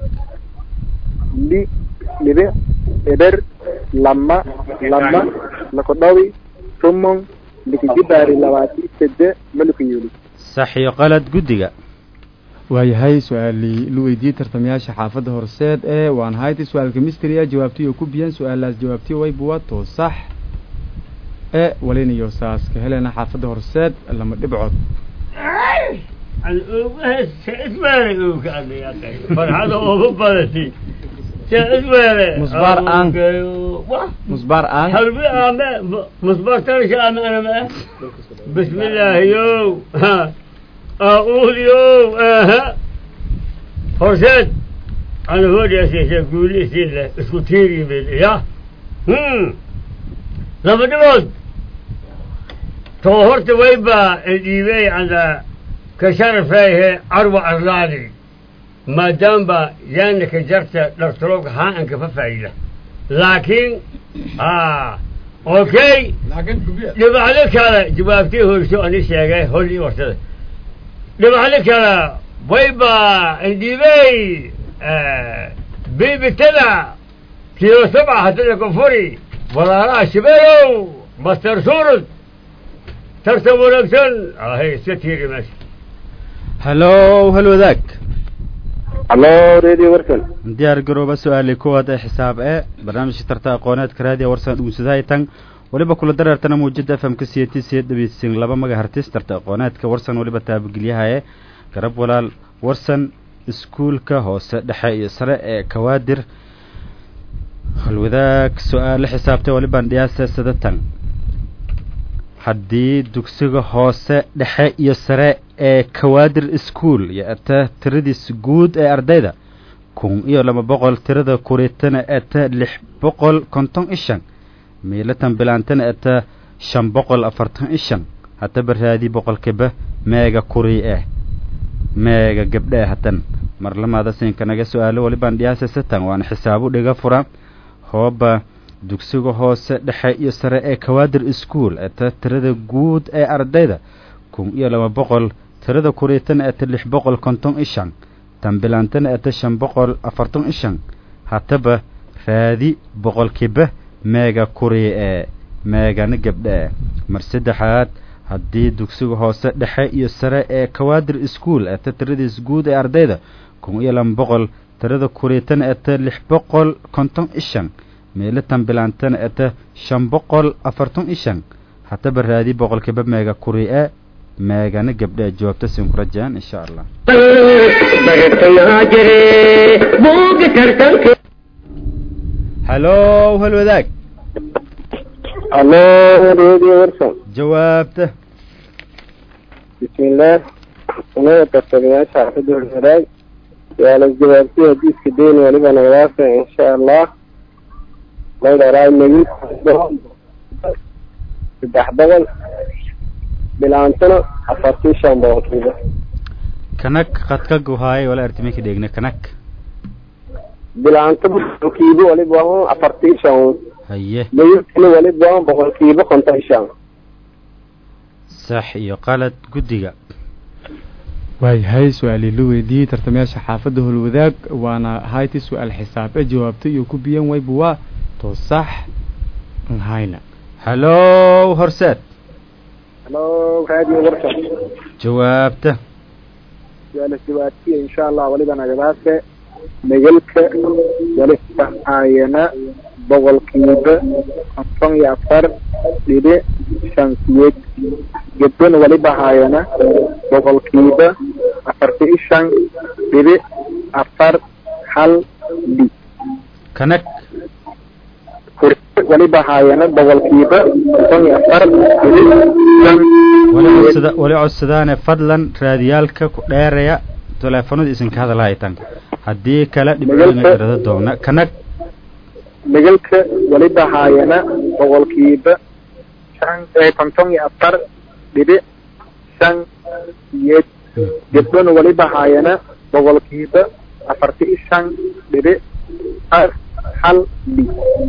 li dhibe eber lama lama lakodhowi tumon likijibaari labaati sede molekuyuli sax iyo qalad guddiga waayahay su-aalii la weydiiyey tartamayaasha xaafadda horseed ee waan hayti su-aalka mistria jawaabtiyo ku biyan su-aalaas jawaabtiyo waybuwato sax ee walinayo saas ka helena xaafadda horseed lama dhibcood farxada ugu badatay isweele Musbaar aan. musbaar aan halbi aame musbaar tarisha aame anama bismi illaahi yow aquul yow aha horseed ana hoodhiasiisa guuli isin leh isku tiiri mid ya laba dhibood to horta wayba dhiibey anda ka sharafeehe carwa arlaadi maadaamba yaana ka jarta dhartolowka haa an kafa faa'ida laakiin a okay laakiin gubiya dhibacdo kale jawaabtii hoyso ani sheegay holii wartada dhibacdo kale wayba indhiibey bibitada kilo sabca hatada kofuri walaalaha shibeeyow master surud tartan wanaagsan ahay iska tiiri meesha hallow hal wadaag hallo radio warsan diyaar garooba su-aalii kuwaad ee xisaab ee barnaamijka tarta aqooneedka raadiya warsan dhugunsadahay tan weliba kula dareertana muujada f m ka c t c dhegeysin laba maga hartis tarta aqooneedka warsan weliba taabagelyaha ee garab walaal warsan iskuulka hoose dhexe iyo sare ee kawaadir halwadaag su-aale xisaabtay walibaan dhiyaasa sadatan haddii dugsiga hoose dhexe iyo sare ee kawaadir ischool iyo ata tiradiis guud ee ardayda kun iyo laba boqol tirada kuriitana eta lix boqol konton i shan miilatan bilaantana eta shan boqol afartan i shan hataba raadi boqolkiiba meega kurii eh meega gabdhe hatan marlamaada siinka naga su-aalo walibaan dhiyaasa satan waana xisaabu dhiga fura hooba dugsiga hoose dhexe iyo sare ee kawaadir ischool eta tirada guud ee ardayda kun iyo laba boqol tirada kuriitana eta lix boqol konton i shan tambilaantana eta shan boqol afartan i shan hataba raadi boqolkiiba meega kurii ee meegana gabdhe mar saddexaad haddii dugsiga hoose dhexe iyo sare ee kawaadir ischool eta tiradiis guud ee ardayda kun iyo laba boqol tirada kuriitana eta lix boqol konton i shan meelatan bilaantana eta shan boqol afartan i shan hataba raadi boqolkiiba meega kurii ee meegana gabdhe jawaabta siin ku rajaan insha allah bartayaa jire buuga tartanka hallow hal wadaag hallo radio warsan jawaabta bismillaah unaga tartamayaasha xaafadda horwadaag su-aalas jawaabtii hadiiska deyn waliba nagadaasa insha allah maydharaa nagi saddex boqol bilaantana afartii shan boqolkiiba kanag qadka guhaay wala artimika dheegna kanag bilaanta boqolkiiba waliba waa afartii shan haye nagilkana waliba waa boqolkiiba konton shan sax iyo qalad guddiga waayahay su-aalii la weydiiyey tartamayaasha xaafadda holwadaag waana hayti su-aal xisaab ee jawaabta iyo ku biyan wayba waa to sax nhayna hallow horseed hallo radio warsan jawaabta su-aalas jawaabtiya insha allah waliba nagadaase nagalka waliba aayana boqolkiiba konton iyo afar dhibic shan siyeed gabdhona waliba haayana boqolkiiba afarta i shan dhibic afar hal li kanag kursi waliba haayana boqolkiiba konton iyo afar dhibic shan wali codsada wali codsadaane fadlan raadiyaalka ku dheeraya teleefanada isinka hadalhaytan haddii kale dhibcooyna garada doona kanag nagalka waliba haayana boqolkiiba shan ee konton iyo afar dhibic shan siyeed gabdhona waliba haayana boqolkiiba afarta i shan dhibic af hal li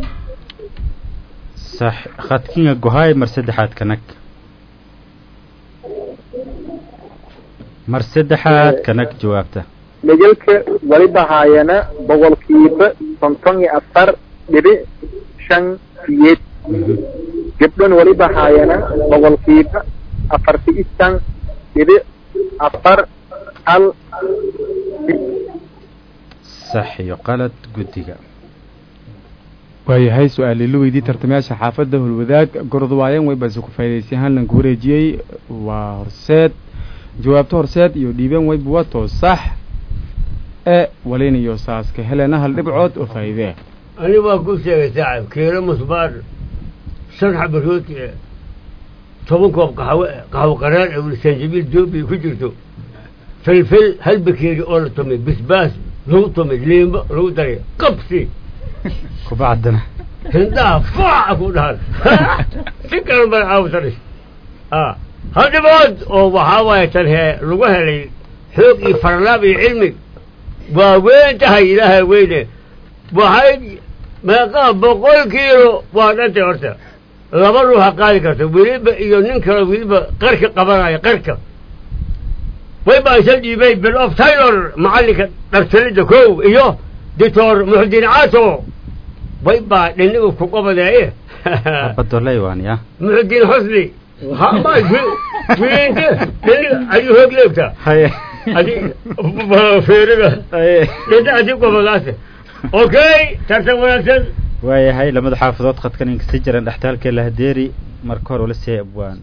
sax khadkinga gohaay mar saddexaad kanag mar saddexaad kanag jawaabta nagalka waliba haayana boqolkiiba konton iyo afar dhibic shan siyeed gabdhona waliba haayana boqolkiiba afarta i shan dhibic afar hal sax iyo qalad guddiga waayahay su-aal ila weydii tartamayaasha xaafadda holwadaag gordwaayeen way base ku faa'idaystay hanlanku wareejiyey waa horseed jawaabto horseed iyo dhiibeen wayba waa too sax ee walinayo saaska helena hal dhibcood oo faa'iidee ani waa ku sheegay saaxib kiilo musbaar shan xaba rooti eh toban koob qaxwo eh qaxwo qaraar eh weli sanjabiil doobi ku jirto filfil hal bakeeri oo la tumay bisbaas lagu tumay liimbo lagu daray qabsi kubacdana hindhaha faaca ku dhahan si kale baan caawsanis a hal dhibood oo waxaa waaye tan hee lagu helay xoog iyo farlaab iyo cilmi waa weyn tahay ilaahay weyne waxay meeqaa boqol kiilo waa dhantay horta laba ruuxa qaadi karta weliba iyo nin kale weliba qarka qabanaya qarka wayba isa dhiibay bill of taylor macallinka dhartalidda kow iyo doctor muxudiin caato waybaa dhinigu ku qabadeeye badolay waan ya muxudiin xusni hama wiinte dhiniga ayuu hoog leegtaa haye adi feeriga haye dhinta adi qabadaase okay tartan wanaagsan waayahay lamada xaafadood khadkan inkasi jiran dhextaalkee lahadeeri marka hore ula siiyay abwaan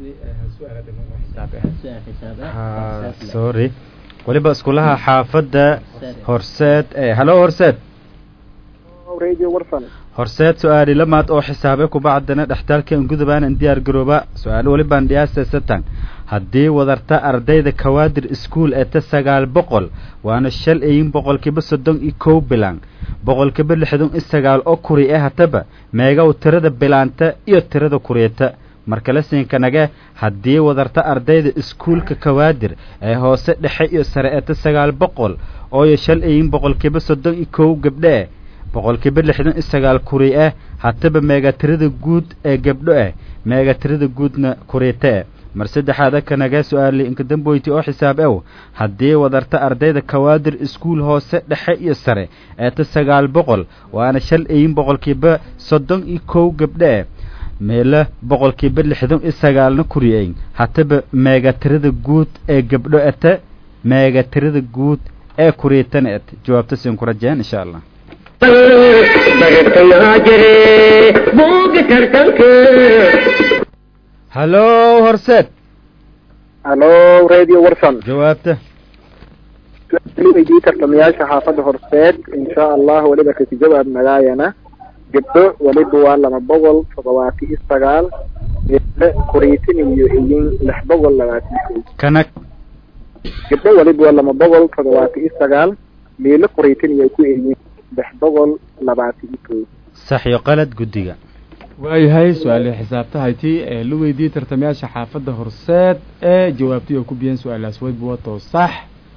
ha sorry weliba iskulaha xaafadda horseed ee halo horseed radio warsan horseed su-aali lamaad oo xisaabe kubacdana dhextaalkan gudubaanan diyaar garooba su-aalo welibaan dhiyaasa satan haddii wadarta ardayda kawaadir iskuol ee ta sagaal boqol waana shal iyin boqolkiiba soddon iyo kow bilaan boqolkiiba lixdan iyo sagaal oo kuri ee hataba meegow tirada bilaanta iyo tirada kuriyata markale siinkanage haddii wadarta ardayda iskuulka kawaadir ee hoose dhexe iyo sare ee ta sagaal boqol ooyo shal iyin boqolkiiba soddon iyo kow gabdho eh boqolkiiba lixdan iyo sagaal kuri ah hataba meegatirada guud ee gabdho ah meegatirada guudna kuriyata eh mar saddexaada kanaga su-aali inkadamboyti oo xisaab ew haddii wadarta ardayda kawaadir iskuul hoose dhexe iyo sare ee ta sagaal boqol waana shal iyin boqolkiiba soddon iyo kow gabdho ah meela boqolkiiba lixdan iyo sagaalna kuriyeyn hataba meegatirada guud ee gabdho ete meegatirada guud ee kuriyatana et jawaabta siin ku rajeen insha allah bartayaa jire buuga tartanka hallo horseed halo radio warsan jawaabta weydii tartamayaasha xaafadda horseed insha allah weliba kasi jawaab nagaayana gabdho weliba waa laba boqol toddobaati iyo sagaal gabdho kuriitin iyo iyin lix boqol labaatan kow kanag gabdho weliba waa laba boqol toddobaati iyo sagaal miilo kuriitin iyo ku iyin lix boqol labaatan iyo kow sax iyo qalad guddiga waayahay su-aali xisaabtahayti ee la weydiiyey tartamayaasha xaafadda horseed ee jawaabtay oo ku biyeen su-aalaas wayba wato sax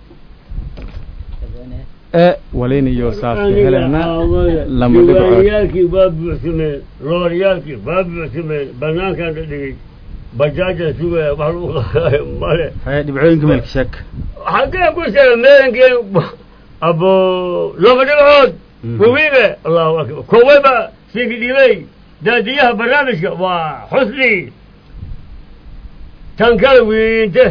ee walinayo saaska helena lama dhibcood diiwaanyaalkii waa buuxsameen looryaalkii waa buuxsameen banaankaan la dhigay bajaajaan sugaya wax lagu qaayo male haye dhibcooyinka meelka sheeg xaggee ku sheega meelankeen abo laba dhibcood wawiibe allahu akbar kowayba siinki dhibay daadiyaha barnaamijka waa xusni tan kala wiinte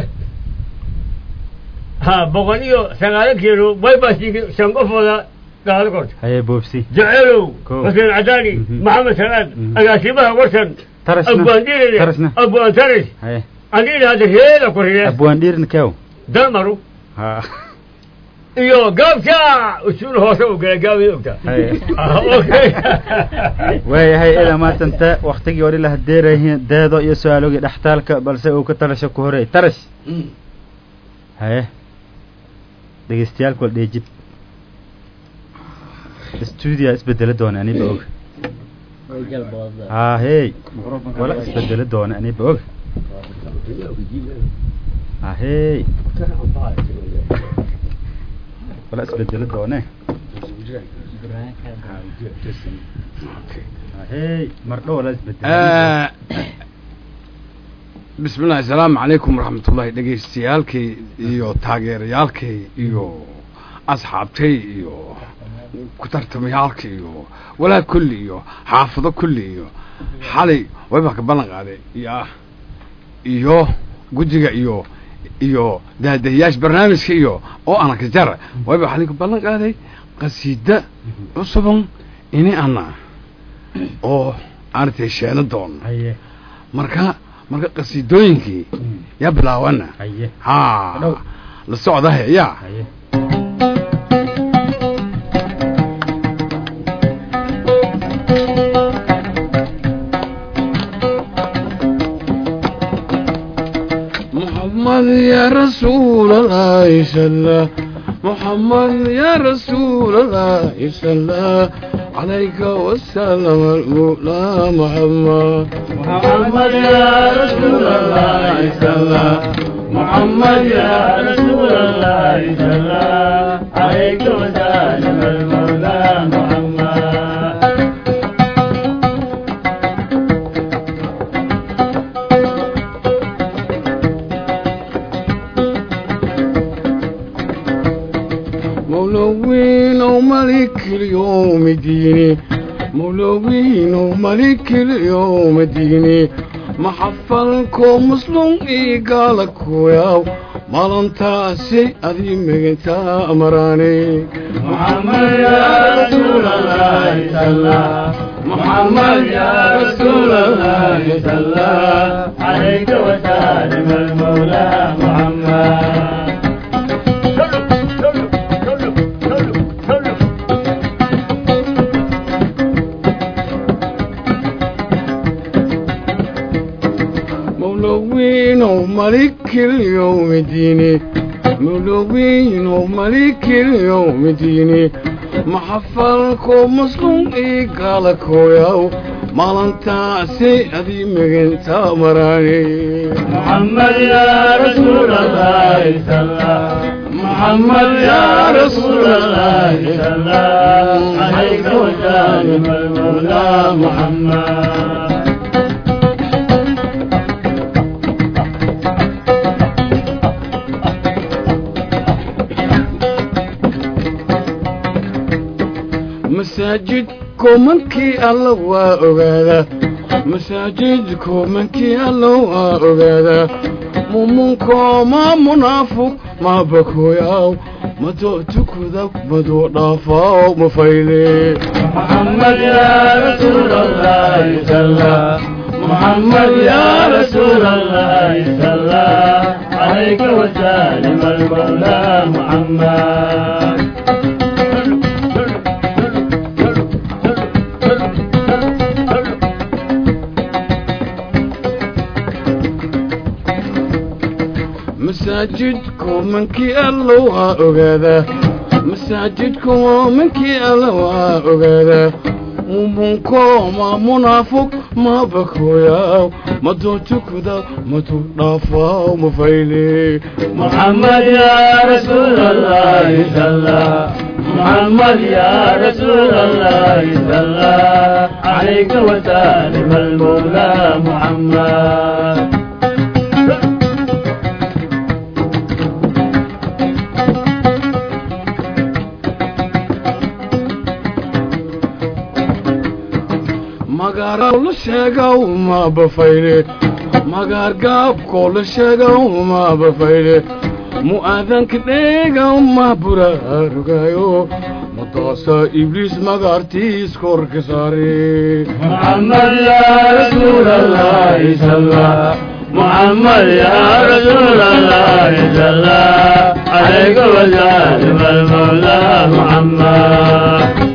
ha boqol iyo sagaalo kiilo wayba siinki shan qofooda gaado korta haye boobsi jecelow Kow. xuseen cadaani Mhm. maxamed salaad Mhm. agaasimaha warsan tarasna abwaandiiride tarasna abwaan taris haye andiina hadda reeda ku riye abwaan dhiirin kew dalmaru ha iyo gaabta usuul hoose u gala gaabay ogta haye Ah, okay waayahay ilaa maantanta waktigii hore la hadeerayihiin deedo iyo su-aalogii dhextaalka balse uu ka talasho ku horey tarash haye dhegeystayaalku wal dheejib stuudia isbedelo doona aniba og ha hey wala isbedelo doona aniba og ha hey wala isbedelo doone ha hey mardho wala isbedelo bismi llahi asalaamu calaykum waraxmatullahi dhegaystayaalkay iyo taageerayaalkay iyo asxaabtay iyo ku tartamayaalka iyo walaad kulli iyo xaafado kulli iyo xalay wayba ka ballan qaaday ya iyo guddiga iyo iyo daadahiyaasha barnaamijka iyo oo ana ka jara wayba waxaa ninka ballan qaaday qasiida cusuban ini ana oo aanatay sheeno doono haye marka marka qasiidooyinkii yaa bilaawana haye ha Dhow. la socdahe yaa haye محمد يا رسول الله صلى محمد يا رسول الله صلى عليك وسلم المولى محمد محمد يا رسول الله صلى محمد يا رسول الله صلى عليك وسلم المولى محمد مولوين وملك اليوم ديني مولوين وملك اليوم ديني محفلكم مسلم إيقالك وياو مالنتاسي أذي مغتا أمراني محمد يا رسول الله صلى محمد يا رسول الله صلى عليك وسلم المولى محمد مولوين وملك اليوم ديني مولوين وملك اليوم ديني محفلكم مسلم إيقالك وياو مالنتاسي أذي مغتا أمراني محمد يا رسول الله صلى محمد يا رسول الله صلى عليك وسلم المولى محمد masaajidku mankii alla waa ogaadaa masaajidku mankii alla waa ogaadaa mumunko ma munaafuq ma bakoyaw madoo tukuda madoo dhaafaaw ma fayle محمد يا رسول الله صلى محمد يا رسول الله صلى عليك وسلم المولى محمد masaajidku mankii alla waa ogaadaa masaajidku mankii alla waa ogaadaa mumunko ma munaafuq ma bakoyaw madoo tukuda maduu dhaafaaw ma fayle محمد يا رسول الله صلى محمد يا رسول الله صلى عليك وسلم المولى محمد magaar la sheegow ma bafayle magaar gaabkoo la sheegow ma bafayle mu'aadanka dheegow ma buraarugayo madaasa ibliis magaartiis korka saare محمد يا رسول الله صلى محمد يا رسول الله صلى عليك وسلم المولى محمد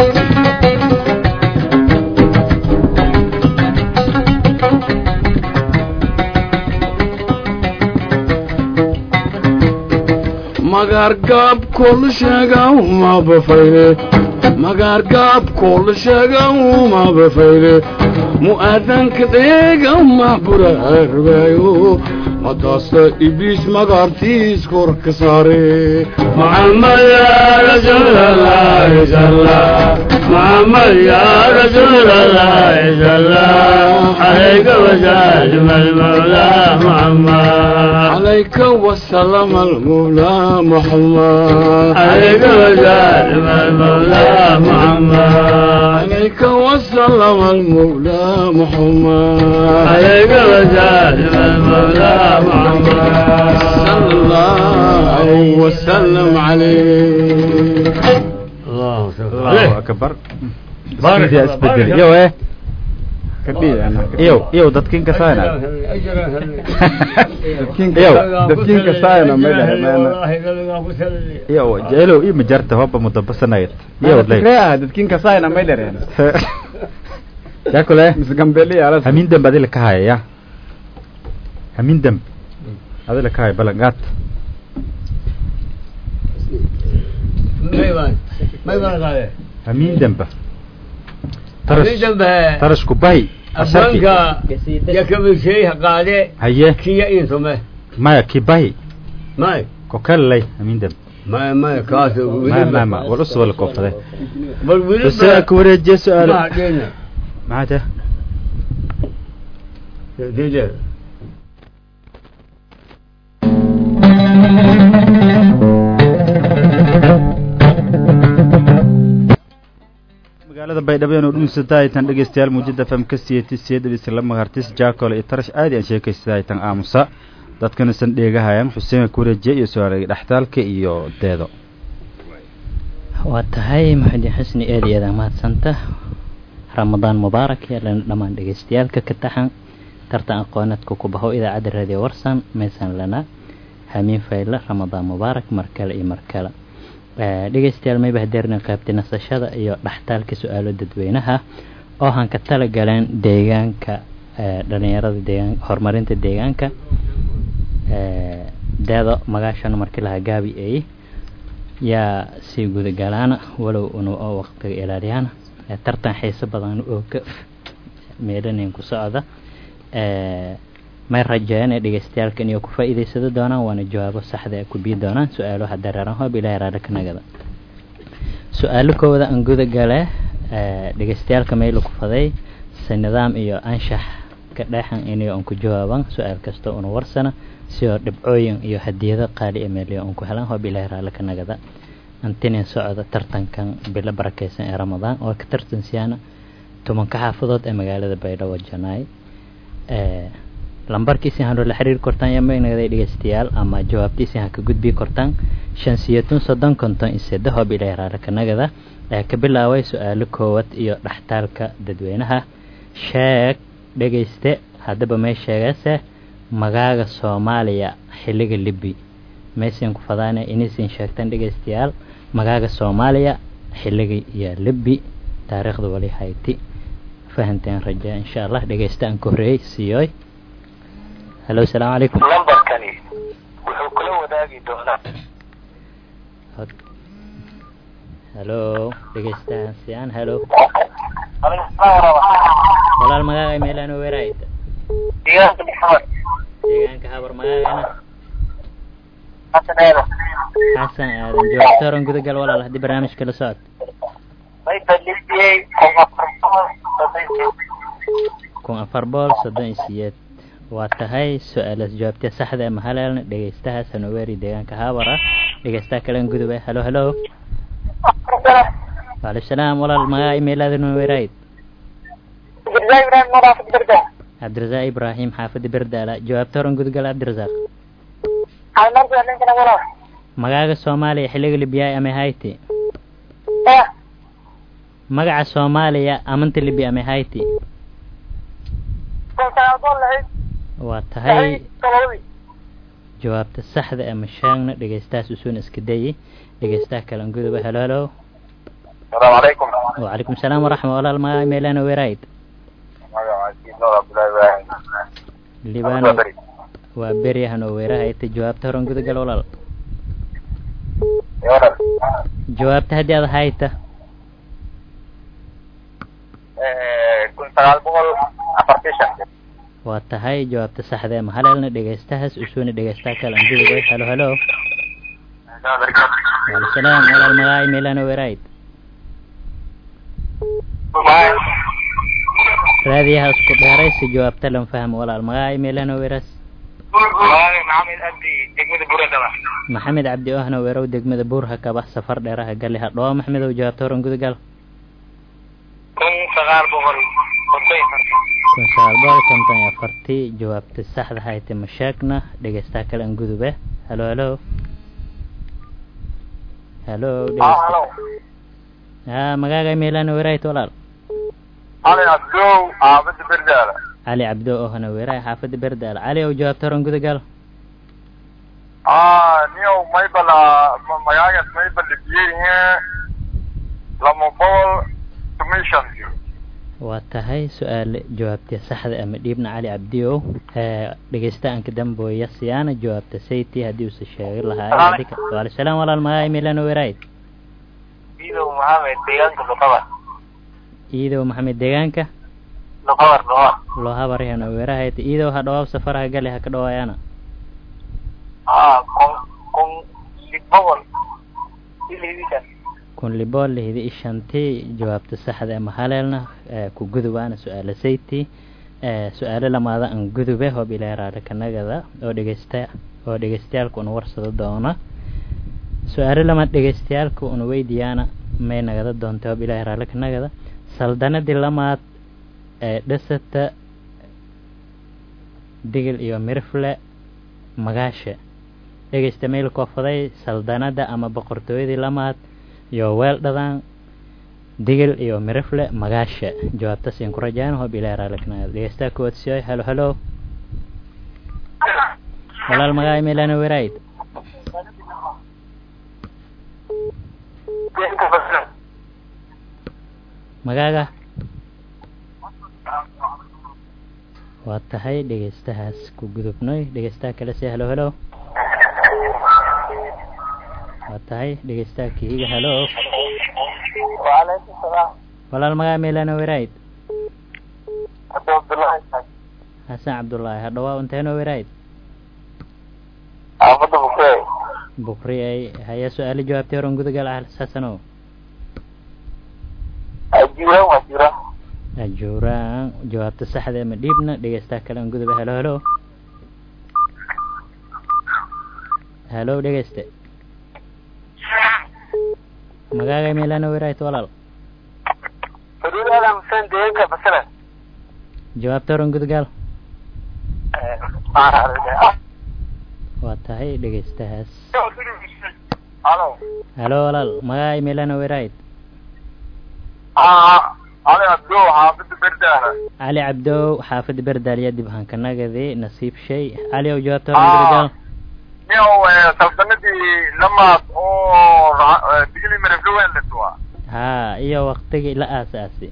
magaar gaabkoo la sheegow ma bafayle magaar gaabkoo la sheegow ma bafayle mu'aadanka dheegow ma buraarugayo madaasa ibliis magaartiis korka saare محمد يا رسول الله صلى محمد يا رسول الله صلى عليك وسلم المولى محمد عليك وسلم المولى محمد عليك وسلم المولى محمد عليك وسلم المولى محمد عليك وسلم المولى محمد صلى الله وسلم عليه الله أكبر allahu akbar بارك Isbedel- الله، isbedel بارك iyo الله. eh kadhiya ana iyo iyo dadkin ka saana أجرا هل dadkiinka Yow. dadkiinka saayana may dhahe maana والله قلبي أبو سلمي iyo jeelo iyo majarta hoba mudabasanayd iyo lay fikre ah dadkiinka saayana may dhareen yakule mis gambeli alas hamin dambe adila ka haya ya hamin dambe adila ka haya balangaat ما يبان ما يبان هذا hamin dambe أبي جنبه tarashku bahi asharki أبانك يكمل شيء قاعدة haye كي إنتم maya ki bahi ما kokalay hamin dambe ما ما كاسو ma ma ma wal usoo la koofade بل ولد bas ku wareejiye ما su'aalo عدينا maxaa ديدر magaalada baydhabo inuu dhuunsataa aytan dhegeystayaal muujada fm ka siiyey isla magartis jaakole iyo tarash aadi aan sheekaysta aytan aamusa dadkana san dheegahayaan xuseen kureje iyo sooreey dhextaalka iyo deedo waa tahay maxamed xusni aad iyo aad mahadsanta ramadaan mubaarak yeelana dhammaan dhegeystayaalka ka taxan tartan aqoonadka ku baho idaacadda radio warsan meesan lana hamiin fayla ramadaan mubaarak mar kale iyo mar kale dhegeystayaal mayba hadeerna qaybtay nasashada iyo dhaxtaalka su-aalo dadweynaha oo han ka tala galeen deegaanka dhalinyarada deegaan horumarinta deegaanka deedo magaashana markii lahaa gaabi ay yaa sii gudagalaana walow una oo waqtiga ilaaliyana tartan xiiso badan oo ka meedhanayn ku socda may rajeeyaan ee dhegeystayaalkan iyo ku faa'iidaysado doonaan waana jawaabo saxda ee ku bii doonaan su-aalaha dareeran hoob ilaahay raali ka nagada su-aalo kooda aan guda gale dhegeystayaalka meyla ku faday si nidaam iyo anshax ka dhexan inay aan ku jawaaban su-aal kasta una warsana si oo dhibcooyin iyo hadiyado qaali ee meeliyo aan ku helan hoob ilaahay raali ka nagada antinin socda tartankan bilo barakeysan ee ramadaan oo ka tartansiyaana tobanka xaafadood ee magaalada baydhabo janaay lambarkiisi hanu la xiriir kortaan yaa magnagday dhegeystayaal ama jawaabtiisi ha ka gudbii kortaan shan siyatun soddon konton iyo seddex hoob ilaahay raali ka nagada ee ka bilaabay su-aalo koowad iyo dhaxtaalka dadweynaha sheeg dhegeyste haddaba may sheegase magaaga soomaaliya xilliga libi maysin ku fadaane inaysin sheegtaan dhegeystayaal magaaga soomaaliya xilliga iyo libi taariikhda wali hayti fahanteen raja insha allah dhegeysta aan ka horreeyey siiyooy halo asalaamu calaykum lambarkani wuxuu kula wadaagi doonaa halo dhegeystahan siyaan halo walaal magaaga meelaan weeraayta deegaanka maxamed deegaanka habar magaagana xasan eedo xasan aadan joogtooran gudagal walaal haddii barnaamijka la socod may balidiyey kun afar bool soddon iyo siyeed waa tahay su-aalaas jawaabtee saxda ee mahaleelna dhegeystahaas hanoweeri deegaanka haabara dhegeystaha kalen gudub ee halo halo waalaikum salaam walaal magaa imeelaada noweerayd cabdirasaaq ibraahim xaafada berdaala jawaabta horan gudgal cabdirasaaq magaaga soomaaliya xilliga libiyaay amay hayti magaca soomaaliya amanta libi amay hayti waa tahay jawaabta saxda ee mashaagna dhegeystahaas usuuna iska dayey dhegeystaha kalan guduba halo halo asalaamu calaykum wacalaykum salaam waraxma walaal magaa meelana weerayd libano waa beryahan oo weerahayta jawaabta horan gudagal walaal jawaabta haddii aad hayta kun sagaal boqol afartii shan waa tahay jawaabta saxda ee mahaleelna dhegeystahaas usuuna dhegeystaha kalan guduba halo halo waalaikum salaam walaal magaa meelana weerayd raadiyaha isku dheeraysi jawaabta lan fahmo walaal magaa meelana weeras maxamed abdi degmada buradaba maxamed cabdi ohna weerow degmada buurha kabax safar dheeraha gali hadhoo maxmedow jawaabta horan gudagal ko kun sagaal boqol konton iyo afartan kun sagaal boqol konton iyo afartii jawaabta saxda hayte ma sheegna dhegeystaha kale an gudube halo halo halo dhegeysta halo ha magaaga meelana weeraayt walaal ali abdow aabada berdaala cali cabdo oo hana weeraay xaafadda berdaal cali ow jawaabta horan gudagal ah niyow maybala magaagas maybala biyehe lama boqol commission waa tahay su-aal jawaabta saxda ama dhiibna cali cabdiow dhegeystaanka dambooya siyaana jawaabta sayti haddii uuse sheegi lahaa waalsalaam walaal magaaga meelana weeraayt iidow maxamed deegaanka luqabar iidow maxamed deegaanka luqabar luqabar loo habarihana weerahayt iidow ha dhawaab safaraha gali ha ka dhawaayana ah kun kun lix boqol ilhidikan kun libool lihidi ishantii jawaabta saxda ama haleelna ku gudubaana su-aala sayti su-aalo lamaada an gudube hoob ilaa raadha kanagada oo dhegeysta oo dhegeystayaalka una warsado doona su-aalo lamaad dhegeystayaalka una weydiyaana may nagada doonta hoob ilaahi raadha kanagada saldanadii lamaad ee dhisata digil iyo mirfle magaasha dhegeysta meel koofaday saldanada ama boqortooyadii lamaad iyo weel dhadaan digil iyo mirifle magaasha jawaabta siin ku rajaan hoob ilaa raalaknaa dhegeystaa kuwaad siyoy halo halo walaal magaay meelana werayd magaaga waa tahay dhegeystahaas ku gudubnoy dhegeystaha kale si halo halo waa tahay dhegeystaha kihiga halo waalaykum salaam walaal magaa meelana werayd hadda abdullahi xasan cabdullaahi hadhawaa unteeno werayd aafada bukey bukri ay haya su-aalo jawaabtay horan gudagal ah xasanow ajuuraan waa juuraan ajuuraan jawaabta saxda ama dhiibna dhegeystaha kale an gudube halo halo halo dhegeyste magaaga meelana weraayt walaal fadulaada xuseen deegaanka basra jawaabta horan gudgaal waa tahay dhegeystahaas halo halo walaal magaaga meelana weraayt ali abdow xaafada berdaala cali cabdow xaafada berdaaliya dib hankanagadi nasiib shay cali ow jawaabta horan gudgaal niyow saldanadii lamaad oo digli mareflowendlet waa haa iyo waktigii la aasaasi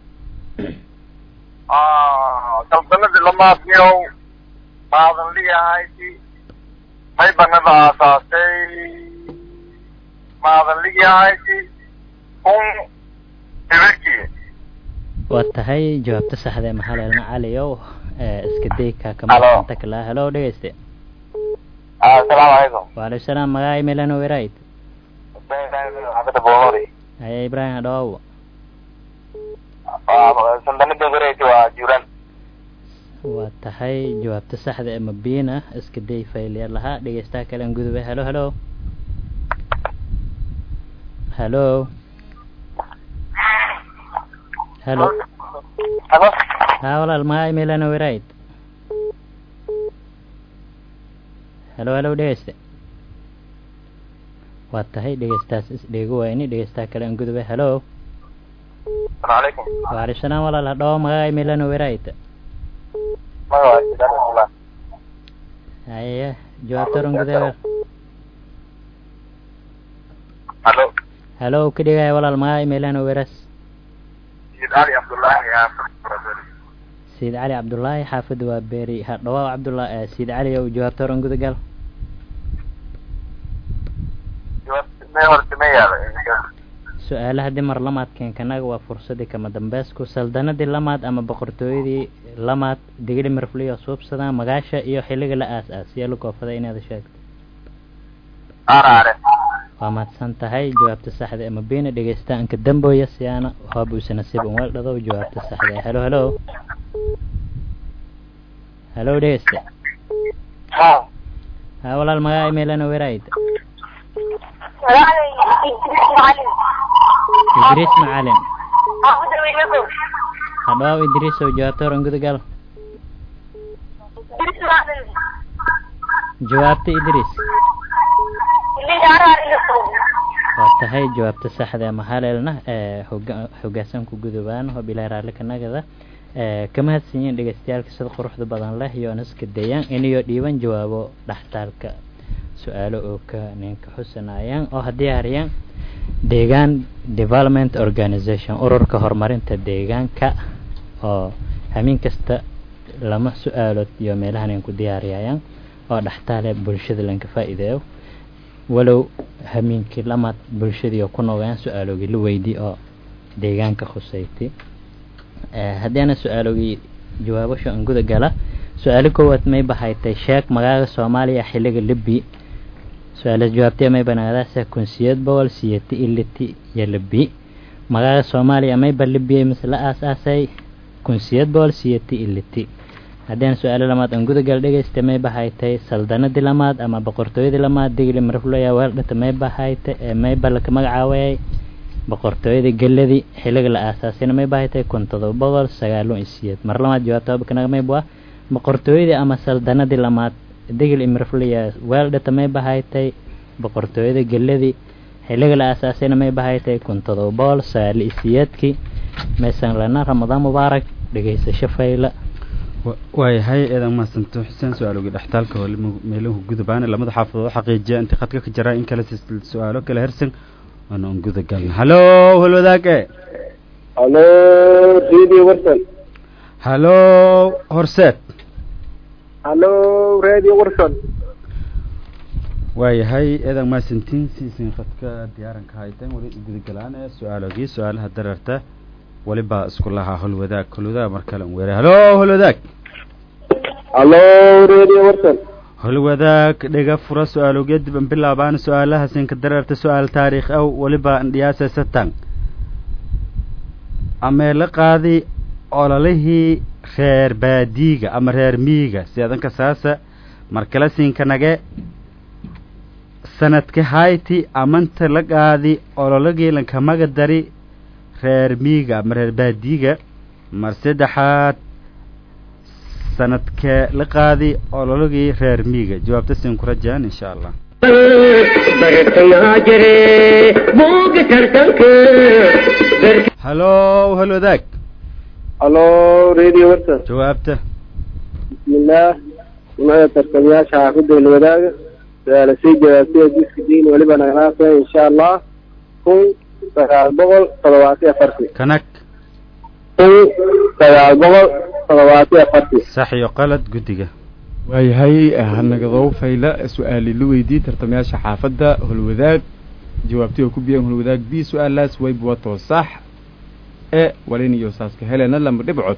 saldanadii lamaad niyow maadan liyahayti may banada aasaasay maadan liyahayti kun eberkii waa tahay jawaabta saxda ee maxaleelna caliow iska dayka Halo. kamaanta kala halo dhegeyste asalaamu calaykum waalaikum salaam magaca meelana werayd xaafada boomori haya ibrahim hadhawow saldanadii horeyti waa juuraan waa tahay jawaabta saxda ee mabiina iska day failya lahaa dhegeystaha kale an gudube halo halo halo halo halo haa walaal magaca meelana werayd halo halo dhegeyste waa tahay dhegeystaas isdheego wayni dhegeystaha kale an gudube halo asalaamu calaykum waalaikum salaam walaal hadhawo magaca meelana werayd magaca sidaan rasullah haya jawaabta horan gudagal halo halo ka dhigaya walaal magaca meelana weras sayid ali cabdullaahi sayid cali cabdullaahi xaafadda waa beeri hadhawaa cabdullah sayid cali ow jawaabta horan gudagal may horta ma yaalo su-aalaha dimar lamaadkeen kanaga waa fursadii kama dambeysku saldanadii lamaad ama boqortooyadii lamaad digli mirfliyo suubsadaan magaasha iyo xilliga la aas aasiya la koofada inaad sheegto araare waa mahadsan tahay jawaabta saxda ama beena dhegeystaanka dambooya siyaana hoobuuse nasiib un weeldhado jawaabta saxda halo halo halo dhegeyste ha ha walaal magaca imeelana werayd idriis macalin hadhawaaw idriisow jawaabta horan gudagal jawaabta idriis waa tahay jawaabta saxda ee mahaleelna ee hoga hoggaansanku gudubaan oo bilaa raalli ka nagada ee ka mahadsanyiin dhegeystayaalka sida quruxda badan leh iyo naska dayaan inayo dhiiban jawaabo dhaxtaalka su-aalo oo ka ninka xusanayaan oo haddii hariyaan deegaan development organization ururka horumarinta deegaanka oo hameen kasta lama su-aalood iyo meelahan ay ku diyaariyayaan oo dhaxtaale bulshada lanka faa'iideeyo walow hameenkii lamaad bulshadii oo ku noogayaan su-aalogii la weydii oo deegaanka khuseyti haddii ana su-aalogii jawaabasho aan guda gala su-aalo koowaad may bahaytay sheeg magaaga soomaaliya xilliga libi su-aala jawaabtay may banaadaasa kunsiyad boqol siyati iliti iyo libi magaaga soomaaliya mayba libiyay mise la aas-aasay kunsiyad boqol siyati iliti haddii su-aalo lamaad aan gudagal dhegeysta may bahaytay saldanadii lamaad ama boqortooyadii lamaad digli marfulaya weeldhata may bahaytay mayba laka magacaawayay boqortooyadii geladii xiliga la aasaasayna may bahaytay kun todoba boqol sagaalo iyo siyeed mar lamaad jawaabta bakanaga mayba boqortooyadii ama saldanadii lamaad digli marfulaya weeldhata may bahaytay boqortooyada geladii xiliga la aasaasayna may bahaytay kun todoba boqol sagaalo iyo siyeedkii maysan lana ramadaan mubaarak dhegeysasho fayla waayahay eedan mahadsanto xuseen su-aaloogi dhextaalka oo meeluhu gudubaana lamada xaafadood oo xaqiijiya intii khadka ka jiraa in kale su-aalo kale hersan waana un guda galna hallo holwadaage halo radio warsan hallo horseed halo radio warsan waayahay eedan mahadsantiin siisin khadka diyaaranka hayteen wali guda galaan ee su-aaloogii su-aalaha dareerta waliba isku lahaa holwadaag holwadaag mar kale un weeray hallo holwadaag halo radio warsan holwadaag dhega fura su-aaloogeya dib an bilaabaan su-aalaha sinka dareerta su-aal taariikh aw waliba andhiyaasa satan ameela qaadi ololihii reer baadiiga ama reer miiga siadanka saasa markala siinka nage sanadka hayti amanta la qaadi ololagii lankamaga dari reer miiga ama reer baadiiga mar saddexaad sanadkee la qaadi ololagii reer miiga jawaabta siin ku rajaan insha allah hallo halwadaag halo radio warsan jawaabta bismillaah nimada tartamayaasha xaafidda ilwadaaga su-aala sii jawaabtay jiska diin weliba naganaasa insha allah kun sagaal boqol todobaati afarti kanag kun sagaal boqol todobaati afarti sax iyo qalad guddiga waayahay hanagadow fayla su-aali la weydiiyey tartamayaasha xaafadda holwadaag jawaabtay oo ku biyeen holwadaag b su-aalaas wayb wato sax e walin iyo saaska helena lama dhibcod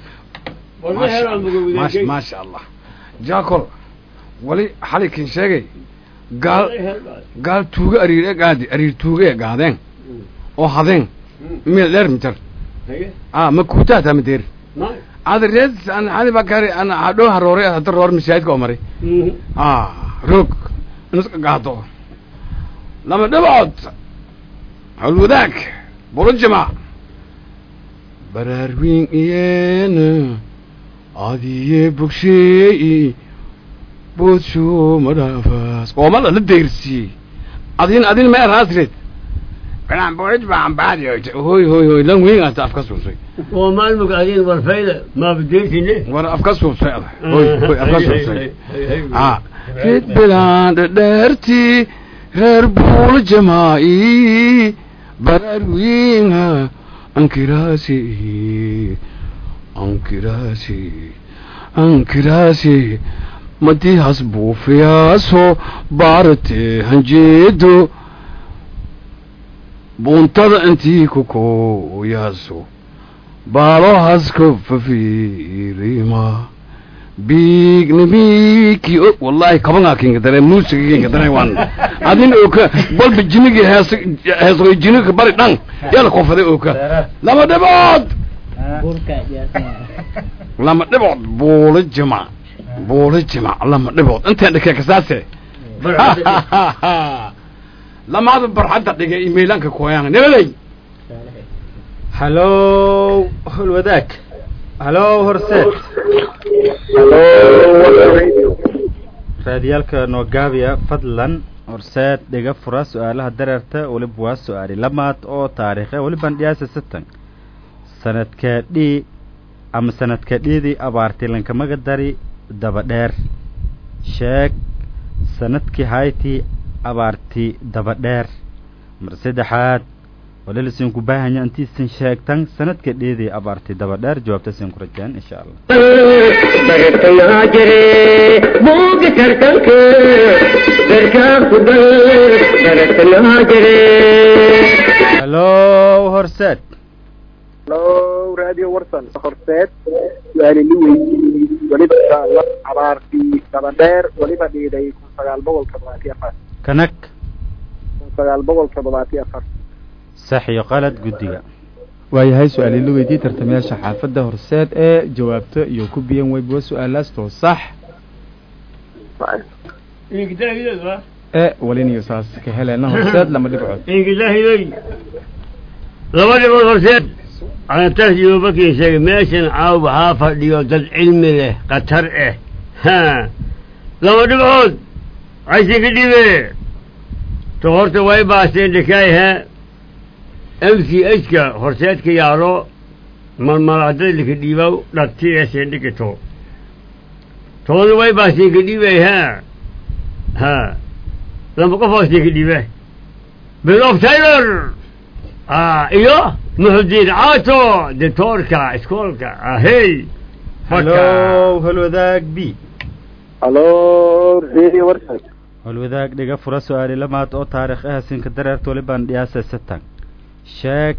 maasha maasha allah jaacol wali xalikin sheegay gaal gaal tuuga ariir e gaadi ariir tuuga e gaadeen oo hadeen mil dheer mitar a ma kuutaata madeer ada reed an hadi bakari an hadhow haroore hada roor masaajidka oo maray a roog inuska gaado lama dhibcood halwadaag bulujima baraarwiin iyeena adiye bogsheey boodsho madhaafaas oo mala la deyrsiiyey adin adin ma eraasred kanaan boolij baan baadi hoy hoy hoy lan weyn ata afka suusay oo maalmug adin warfayda maabadeysine war afka suusay ada hoy hoy afka suusay a rid bilaan dhadheerti reer buul jamaa'i baraarwiinha ankiraasi ankiraasi ankiraasi madihas buufiyaaso baarate hanjeedo buntada intii ku kooyaaso baalohaska fafiirima biignimiki wallahi kabangaa kinga dare muusiga kinga dare wan adin oka balba jinigi hees heesoy jiniga bari dhan yala kofaday oka lama dhibood lama dhibood buula jima buula jima lama dhibood intaan dhikee kasaase lamaada barxadda dhigay imaylanka kooyaan nabadey halow holwadaag halow horseed raadiyaalka noogaabiya fadlan horseed dhiga fura su-aalaha dareerta weliba waa su-aali lamaad oo taariikhe weliban dhiyaasa satan sanadka dhii ama sanadka dhiidii abaartay lankamaga dari daba dheer sheeg sanadkii haytii abaarti daba dheer mar saddexaad walilasiin ku baahanya intiisan sheegtan sanadka dhiidii abaarti daba dheer jawaabta siin ku rajaan insha allah bartayaa jire buuga tartanka garkaa ku dal bartayaa jire halow horseed halo radio warsan horseed su-aali li weydiiyey weliba insha allah abaartii dabadheer weliba dhiiday kun sagaal boqol toddobaatiyo afar kanag kun sagaal boqol toddobaatiyo afar sax iyo qalad guddiga waayahay su-aali la weydiiyey tartamayaasha xaafadda horseed ee jawaabto iyo ku biyan weyba su-aalaas too sax ee waliniyo saas ka heleena horseed lama dhibcood ingilaahiyoy laba dhibood horseed anataas yuubakin sheegay meeshan caaw waxaa fadhiyo dad cilmi leh khatar ah ha laba dhibcood caysi ka dhibe to horta way baasteen dhikaay ha m c h ka horseedka yaalo malmalaadada lika dhiibaw dhati ee seendhigito tooda way baasteen ka dhibay ha ha lama qof hoosteen ka dhibe bill of taylor ah iyo muxudiin caato dictoorka iskoolka ahey halow holwadaag b halo radio warsan holwadaag dhiga fura su-aali lamaad oo taariikh ah sinka dareerta waliban dhiyaasa satan sheeg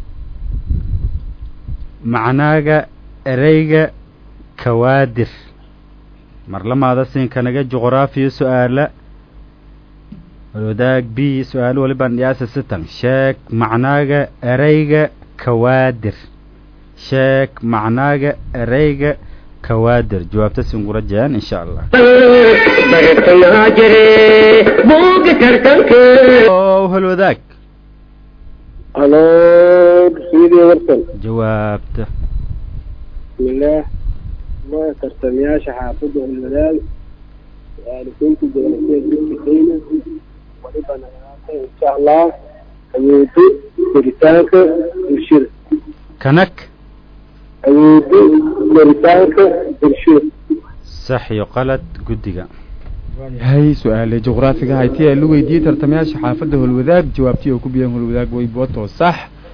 macnaaga ereyga kawaadir mar lamaada sinkanaga juqraafiya su-aala holwadaag b su-aalo waliban dhiyaasa satan sheeg macnaaga ereyga kawaadir sheeg macnaaga ereyga kawaadir jawaabta singura jeen insha allah bartayaa jire buuga tartanka o holwadaag halo radio warsan jawaabta bismillaah ma tartamayaasha xaafadda hulwadaag su-aalisaynta gobolkeed dadka kenya waliba naganaata insha allah awoodo koritaanka bulshada kanag awoodo koritaanka bulshada sax iyo qalad guddiga waayahay su-aale juqraafiga hayti ee la weydiiyey tartamayaasha xaafadda holwadaag jawaabtii oo ku biyan holwadaag weybo too sax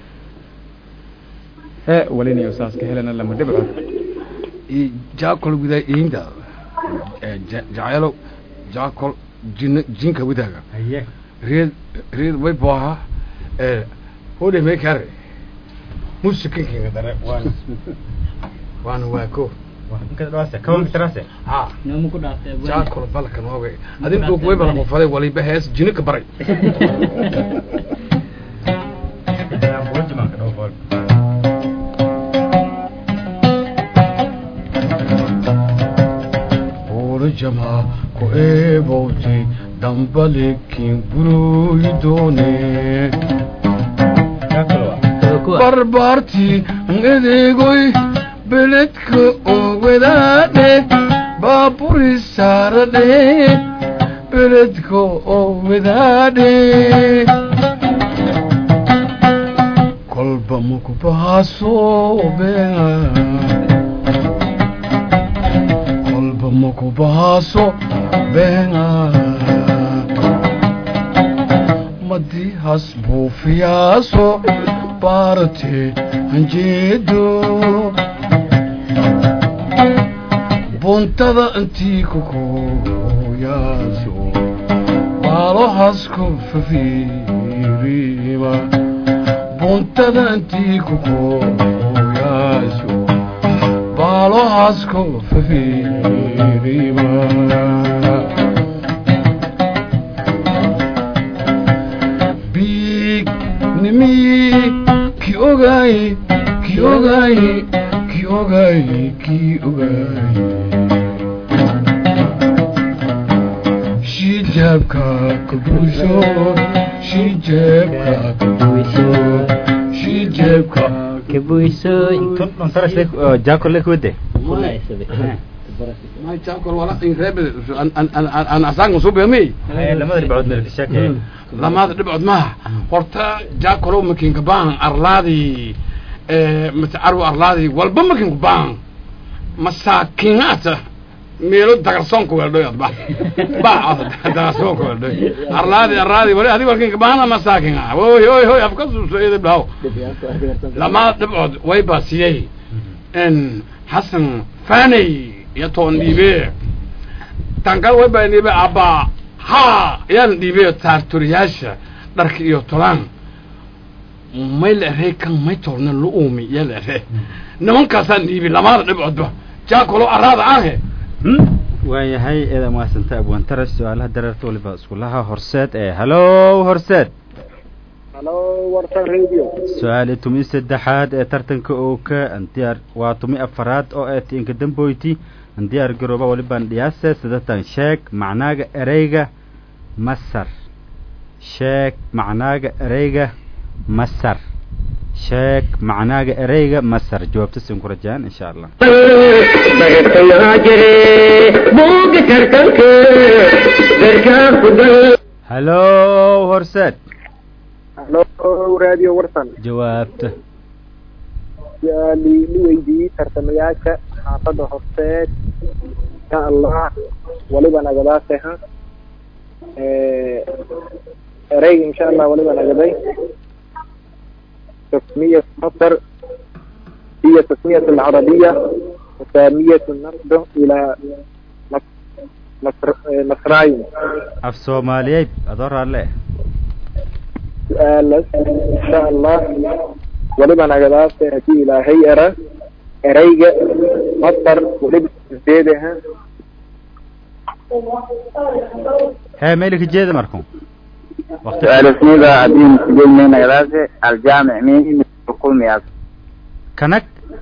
ee waliniyo saas ka helena lama dhibcood jaakol widaa iinda jacaylo jaakol jin jinka widaaga reed reed way booha hode me kare musikinkinga dare waana waana waa ko ha nooma ku dhaaftay jaakol balka nooga adin dhug way bala qofaday waliba hees jinika baray jamaa ku eebowtay dambalekin buroyidoone barbaartii edeegoy beledka owadaadhe baaburi saaradhe beledka owadaadhe kolba maku bahaasoobea kolba maku bahaaso beena madi has buufiyaaso baarte hanjeedo buntada intii kukuuyaaso baalo hasku fafiiriba buntada intii kukuuyaaso baalo hasku fafiiriba biig nimii ki ogaay ki ogaay ki ogaay ki ogaay shijaabka ka buusho shijaabka ka buusho shijaabka kabuysooy jaakol le kuwade may jaakol wala in reebel an an an an asaanka suubiyamay lamada dhibcood meel ka sheekay lamaada dhibcood maaha horta jaakolow makinka baan arlaadii mase carwo arlaadii walba makinku baan masaakiinaata meelo dagarsoonka weeldhoy adba ba dagarsoonka weeldhoy arlaadi arlaadi wali adiga walkinka baana masaakin ah oy oy oy afka suuso idib dhaw lamaada dhibcood way baasiyey n xasan faney iyo toon dhiibe tankal way baa dhiibe abba ha yaan dhiibe taarturiyaasha dharka iyo tolaan may la erey kan may toorna lu uumi yaa la ere nimankaasaan dhiibi lamaada dhibcoodba jaakolo araada ahe waayahay eeda maasanta abwantaras su-aalaha dareerta waliba iskulaha horseed ee hallo horseed halo warsan radio su-aali tumi saddexaad ee tartanka ooka andiyaar waa tumi afaraad oo ee tiinka damboyti andiyaar garooba walibaan dhiyaase sidatan sheeg macnaaga ereyga masar sheeg macnaaga ereyga masar sheeg macnaaga ereyga masar jawaabta sin ku rajaan insha allah bartayaa jire buuga tartanka garkaa kugal hallo horseed halo radio warsan jawaabta su-aali la weydiiyey tartamayaasha xaafadda horseed insha allah waliba nagadaasha ereyga insha allah waliba nagaday تسمية مصر هي تسمية العربية وسامية النقد إلى مصر مصراين af soomaaliyeed adoo raalle سؤال إن شاء الله ولما نقدر تأتي إلى هيئة أريجة مصر ولبس زيدها hee meelika jeeda marku waqti سؤال اسمه عدين سجل من غراسة الجامع مين حكومي مياس kanag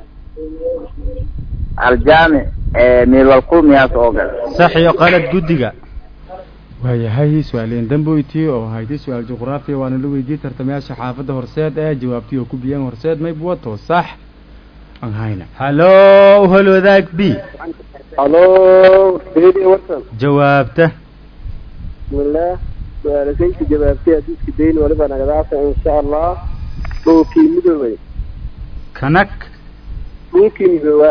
الجامع آه، من الكل مياس أوغل sax iyo qalad guddiga waayahay su-aaleen damboyti oo haytay su-aal juqraafiya waana la weydiiyey tartamayaasha xaafadda horseed ee jawaabtii oo ku biyeen horseed mayb wato sax aan hayna hallo hol wadaag b هلو سيدي وصل jawaabta بسم الله سؤال سيدي جبابتي أديس كدين ولما نقدر إن شاء الله لوكي مدوي kanag لوكي مدوي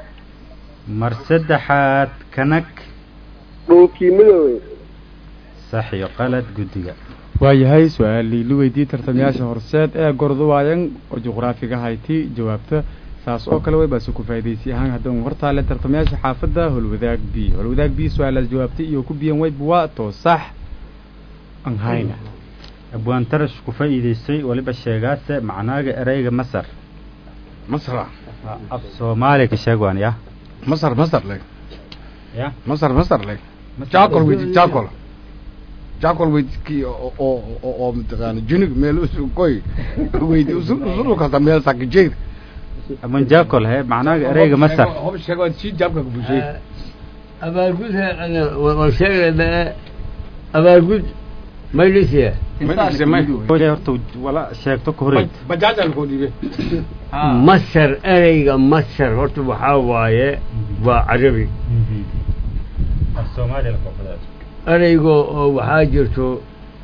mar saddexaad kanag لوكي مدوي sax iyo qalad guddiga waayahay su-aalii la weydiiyey tartamayaasha horseed ee gorduwaayan oo juqraafiga hayti jawaabta saas oo kale way baase ku faa'iidaysi ahaan haddaan hortaale tartamayaasha xaafadda holwadaag b holwadaag b su-aalaas jawaabtay iyo ku biyan wayb waa to sax aan hayna abwaan tarash ku faa'iidaystay waliba sheegaase macnaaga ereyga masar masra af soomaali ka sheeg waan ya masar masar leg ya masar masar leg jaakol weydi jaakol jaakol weydi ki oo oo oo oo mataqaana junig meel usu koy weydi usu usu kasta meel sakijeed aman jaakol he macnaaga ereyga masar hob sheego si jaabka ku bushay abaalgud waan sheegay ma abaalgud maylisiya horta wala sheegto ka horeyd bajaajal ko dhibe masar ereyga masar horta waxaa waaye waa carabi af soomaali ereyga oo waxaa jirto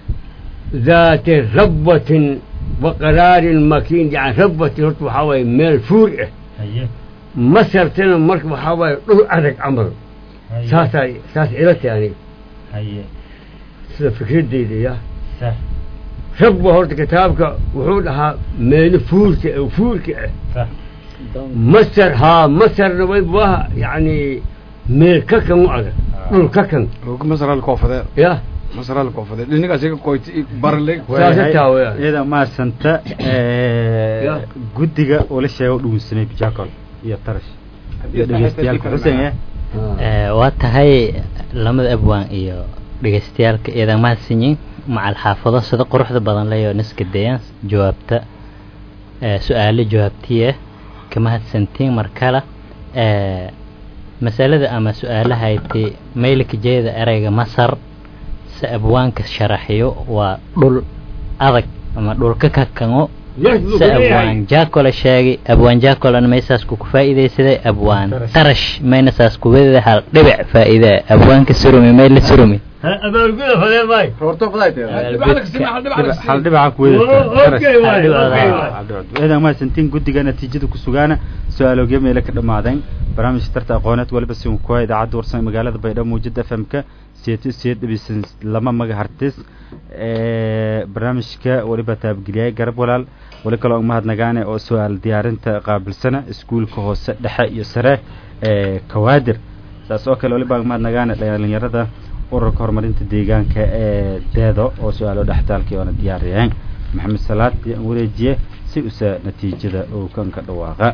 daati rabbatin wa qaraarin makiin yani rabbatin horta waxaa waaye meel fuur ah haye masartana marka waxaa waaye dhul adag camal saasaa saas ila tahay aniga haye sida fikradeyda ya sax rabba horta kitaabka wuxuu dhahaa meelo fuurka ah fuurka ah sax masar haa masarna way waa yani meel kakan u adag dhul kakan masral koofade ya masral koofade dhinigaas iga qoyti barle saasa taa weyaan iyada maasanta Ya. guddiga ula sheego dhuunsanay jaakol iyo tarash iyo dhegeystayaalka xuseen eh Ee, waa tahay lamada abwaan iyo dhegeystayaalka eedan mahadsanyiin macal xaafado sida quruxda badan leyo niska dayaan jawaabta ee, su-aalo jawaabtiye ka mahadsantiin mar kale ee, masalada ama su-aalahayti maylka jeeda ereyga masar se abwaanka sharaxiyo waa dhul adag ama dhulka kakango yes buu se kuleeyahay abwaan jaakola sheegay abwaan jaakolana maysaas ku faa'iidaysaday abwaan tarash mayna saas kuwadada hal dhibic faa'iida abwaanka surumi may la surumi abaalguda fadee maay roorto fadaayte hal dhibaca ku okay waay okay waay eedan mahadsantiin guddiga natiijada ku sugaana su-aalooge meele ka dhammaadeen barnaamijka tarta aqooneed waliba si uu kuha idaacadda warsan ee magaalada baydhabo muujada f m-ka siyeeto siyeed dhibisan lama magahartis barnaamijka waliba taabgeliyay garab walaal wali kaloo mahadnagaane oo su-aal diyaarinta qaabilsana iskuulka hoose dhexe iyo sare ee kawaadir saas oo kale waliba mahadnagaane dhalinyarada ururka horumarinta deegaanka ee deedo oo su-aalo dhextaalkii oona diyaariyeen maxamed salaad ayaan wareejiye si usa natiijada uu kanka dhawaaqa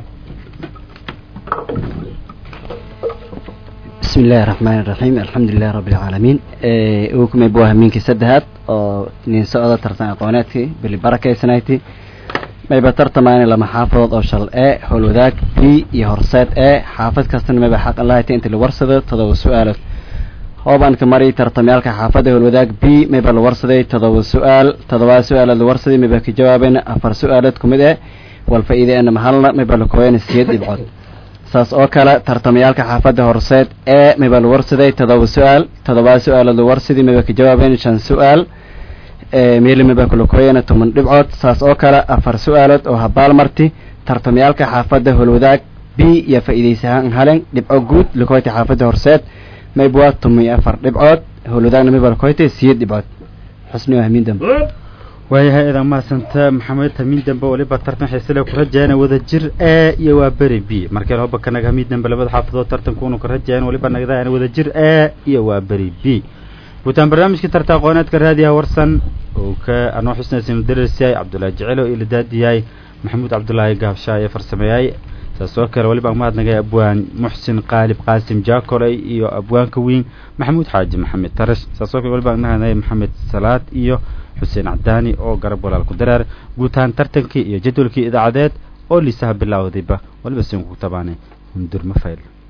بسم الله الرحمن الرحيم الحمد لله رب العالمين وكم يبوها منك سدهات أو نين سؤال ترتان قوناتي باللي بركة سنايتي ما يبقى ترتمان لما حافظ أو شل A حلو ذاك B يهرسات A حافظ كستن ما بحق الله تي أنت اللي ورصده تضو سؤال هوبان كمري ترتميالك حافظه الوذاك B ما يبقى الورصده تضو سؤال تضو سؤال الورصده ما يبقى جوابين أفر سؤالتكم إذا والفائدة أن محلنا ما يبقى لكوين السيد يبعد saas oo kale tartamayaalka xaafadda horseed ee miba la warsaday todoba su-aal todobaa su-aalood la warsadii miba ka jawaabeen shan su-aal meeli miba kulakoyana toban dhibcood saas oo kale afar su-aalood oo habaal marti tartamayaalka xaafadda holwadaag b iyo faa'iidaysahaan halen dhibco guud lakoyta xaafadda horseed maybwa toban iyo afar dhibcood holwadaagna miba lakoyta siyeed dhibcood xusni oo hamiin dambe waayahay eedan mahadsanta maxamed hamiin dambe waliba tartan xiisele ku rajaana wada jir a iyo waa beri b markeen hoba kanaga hamiin dambe labada xaafadood tartankuunu ka rajayaan waliba nagdaan wada jir a iyo waa beri b guutaan barnaamijkii tarta aqooneedka raadiyaha warsan oo ka anoo xusnaysin darersyahay cabdullaahi jecelo iyo ladaadiyahay maxamuud cabdulaahi gaabshaay ee farsameeyay saas oo kale waliba mahadnagay abwaan muxsin qaalib qaasim jaakoley iyo abwaanka weyn maxamuud xaaji maxamed tarash saas oo kale waliba mahadnagay maxamed salaad iyo xuseen cadaani oo garab walaal ku daraar guutaan tartankii iyo jadwalkii idaacadeed oo liisaha bilaawdayba waliba siin ku tabaanay hundur mafayl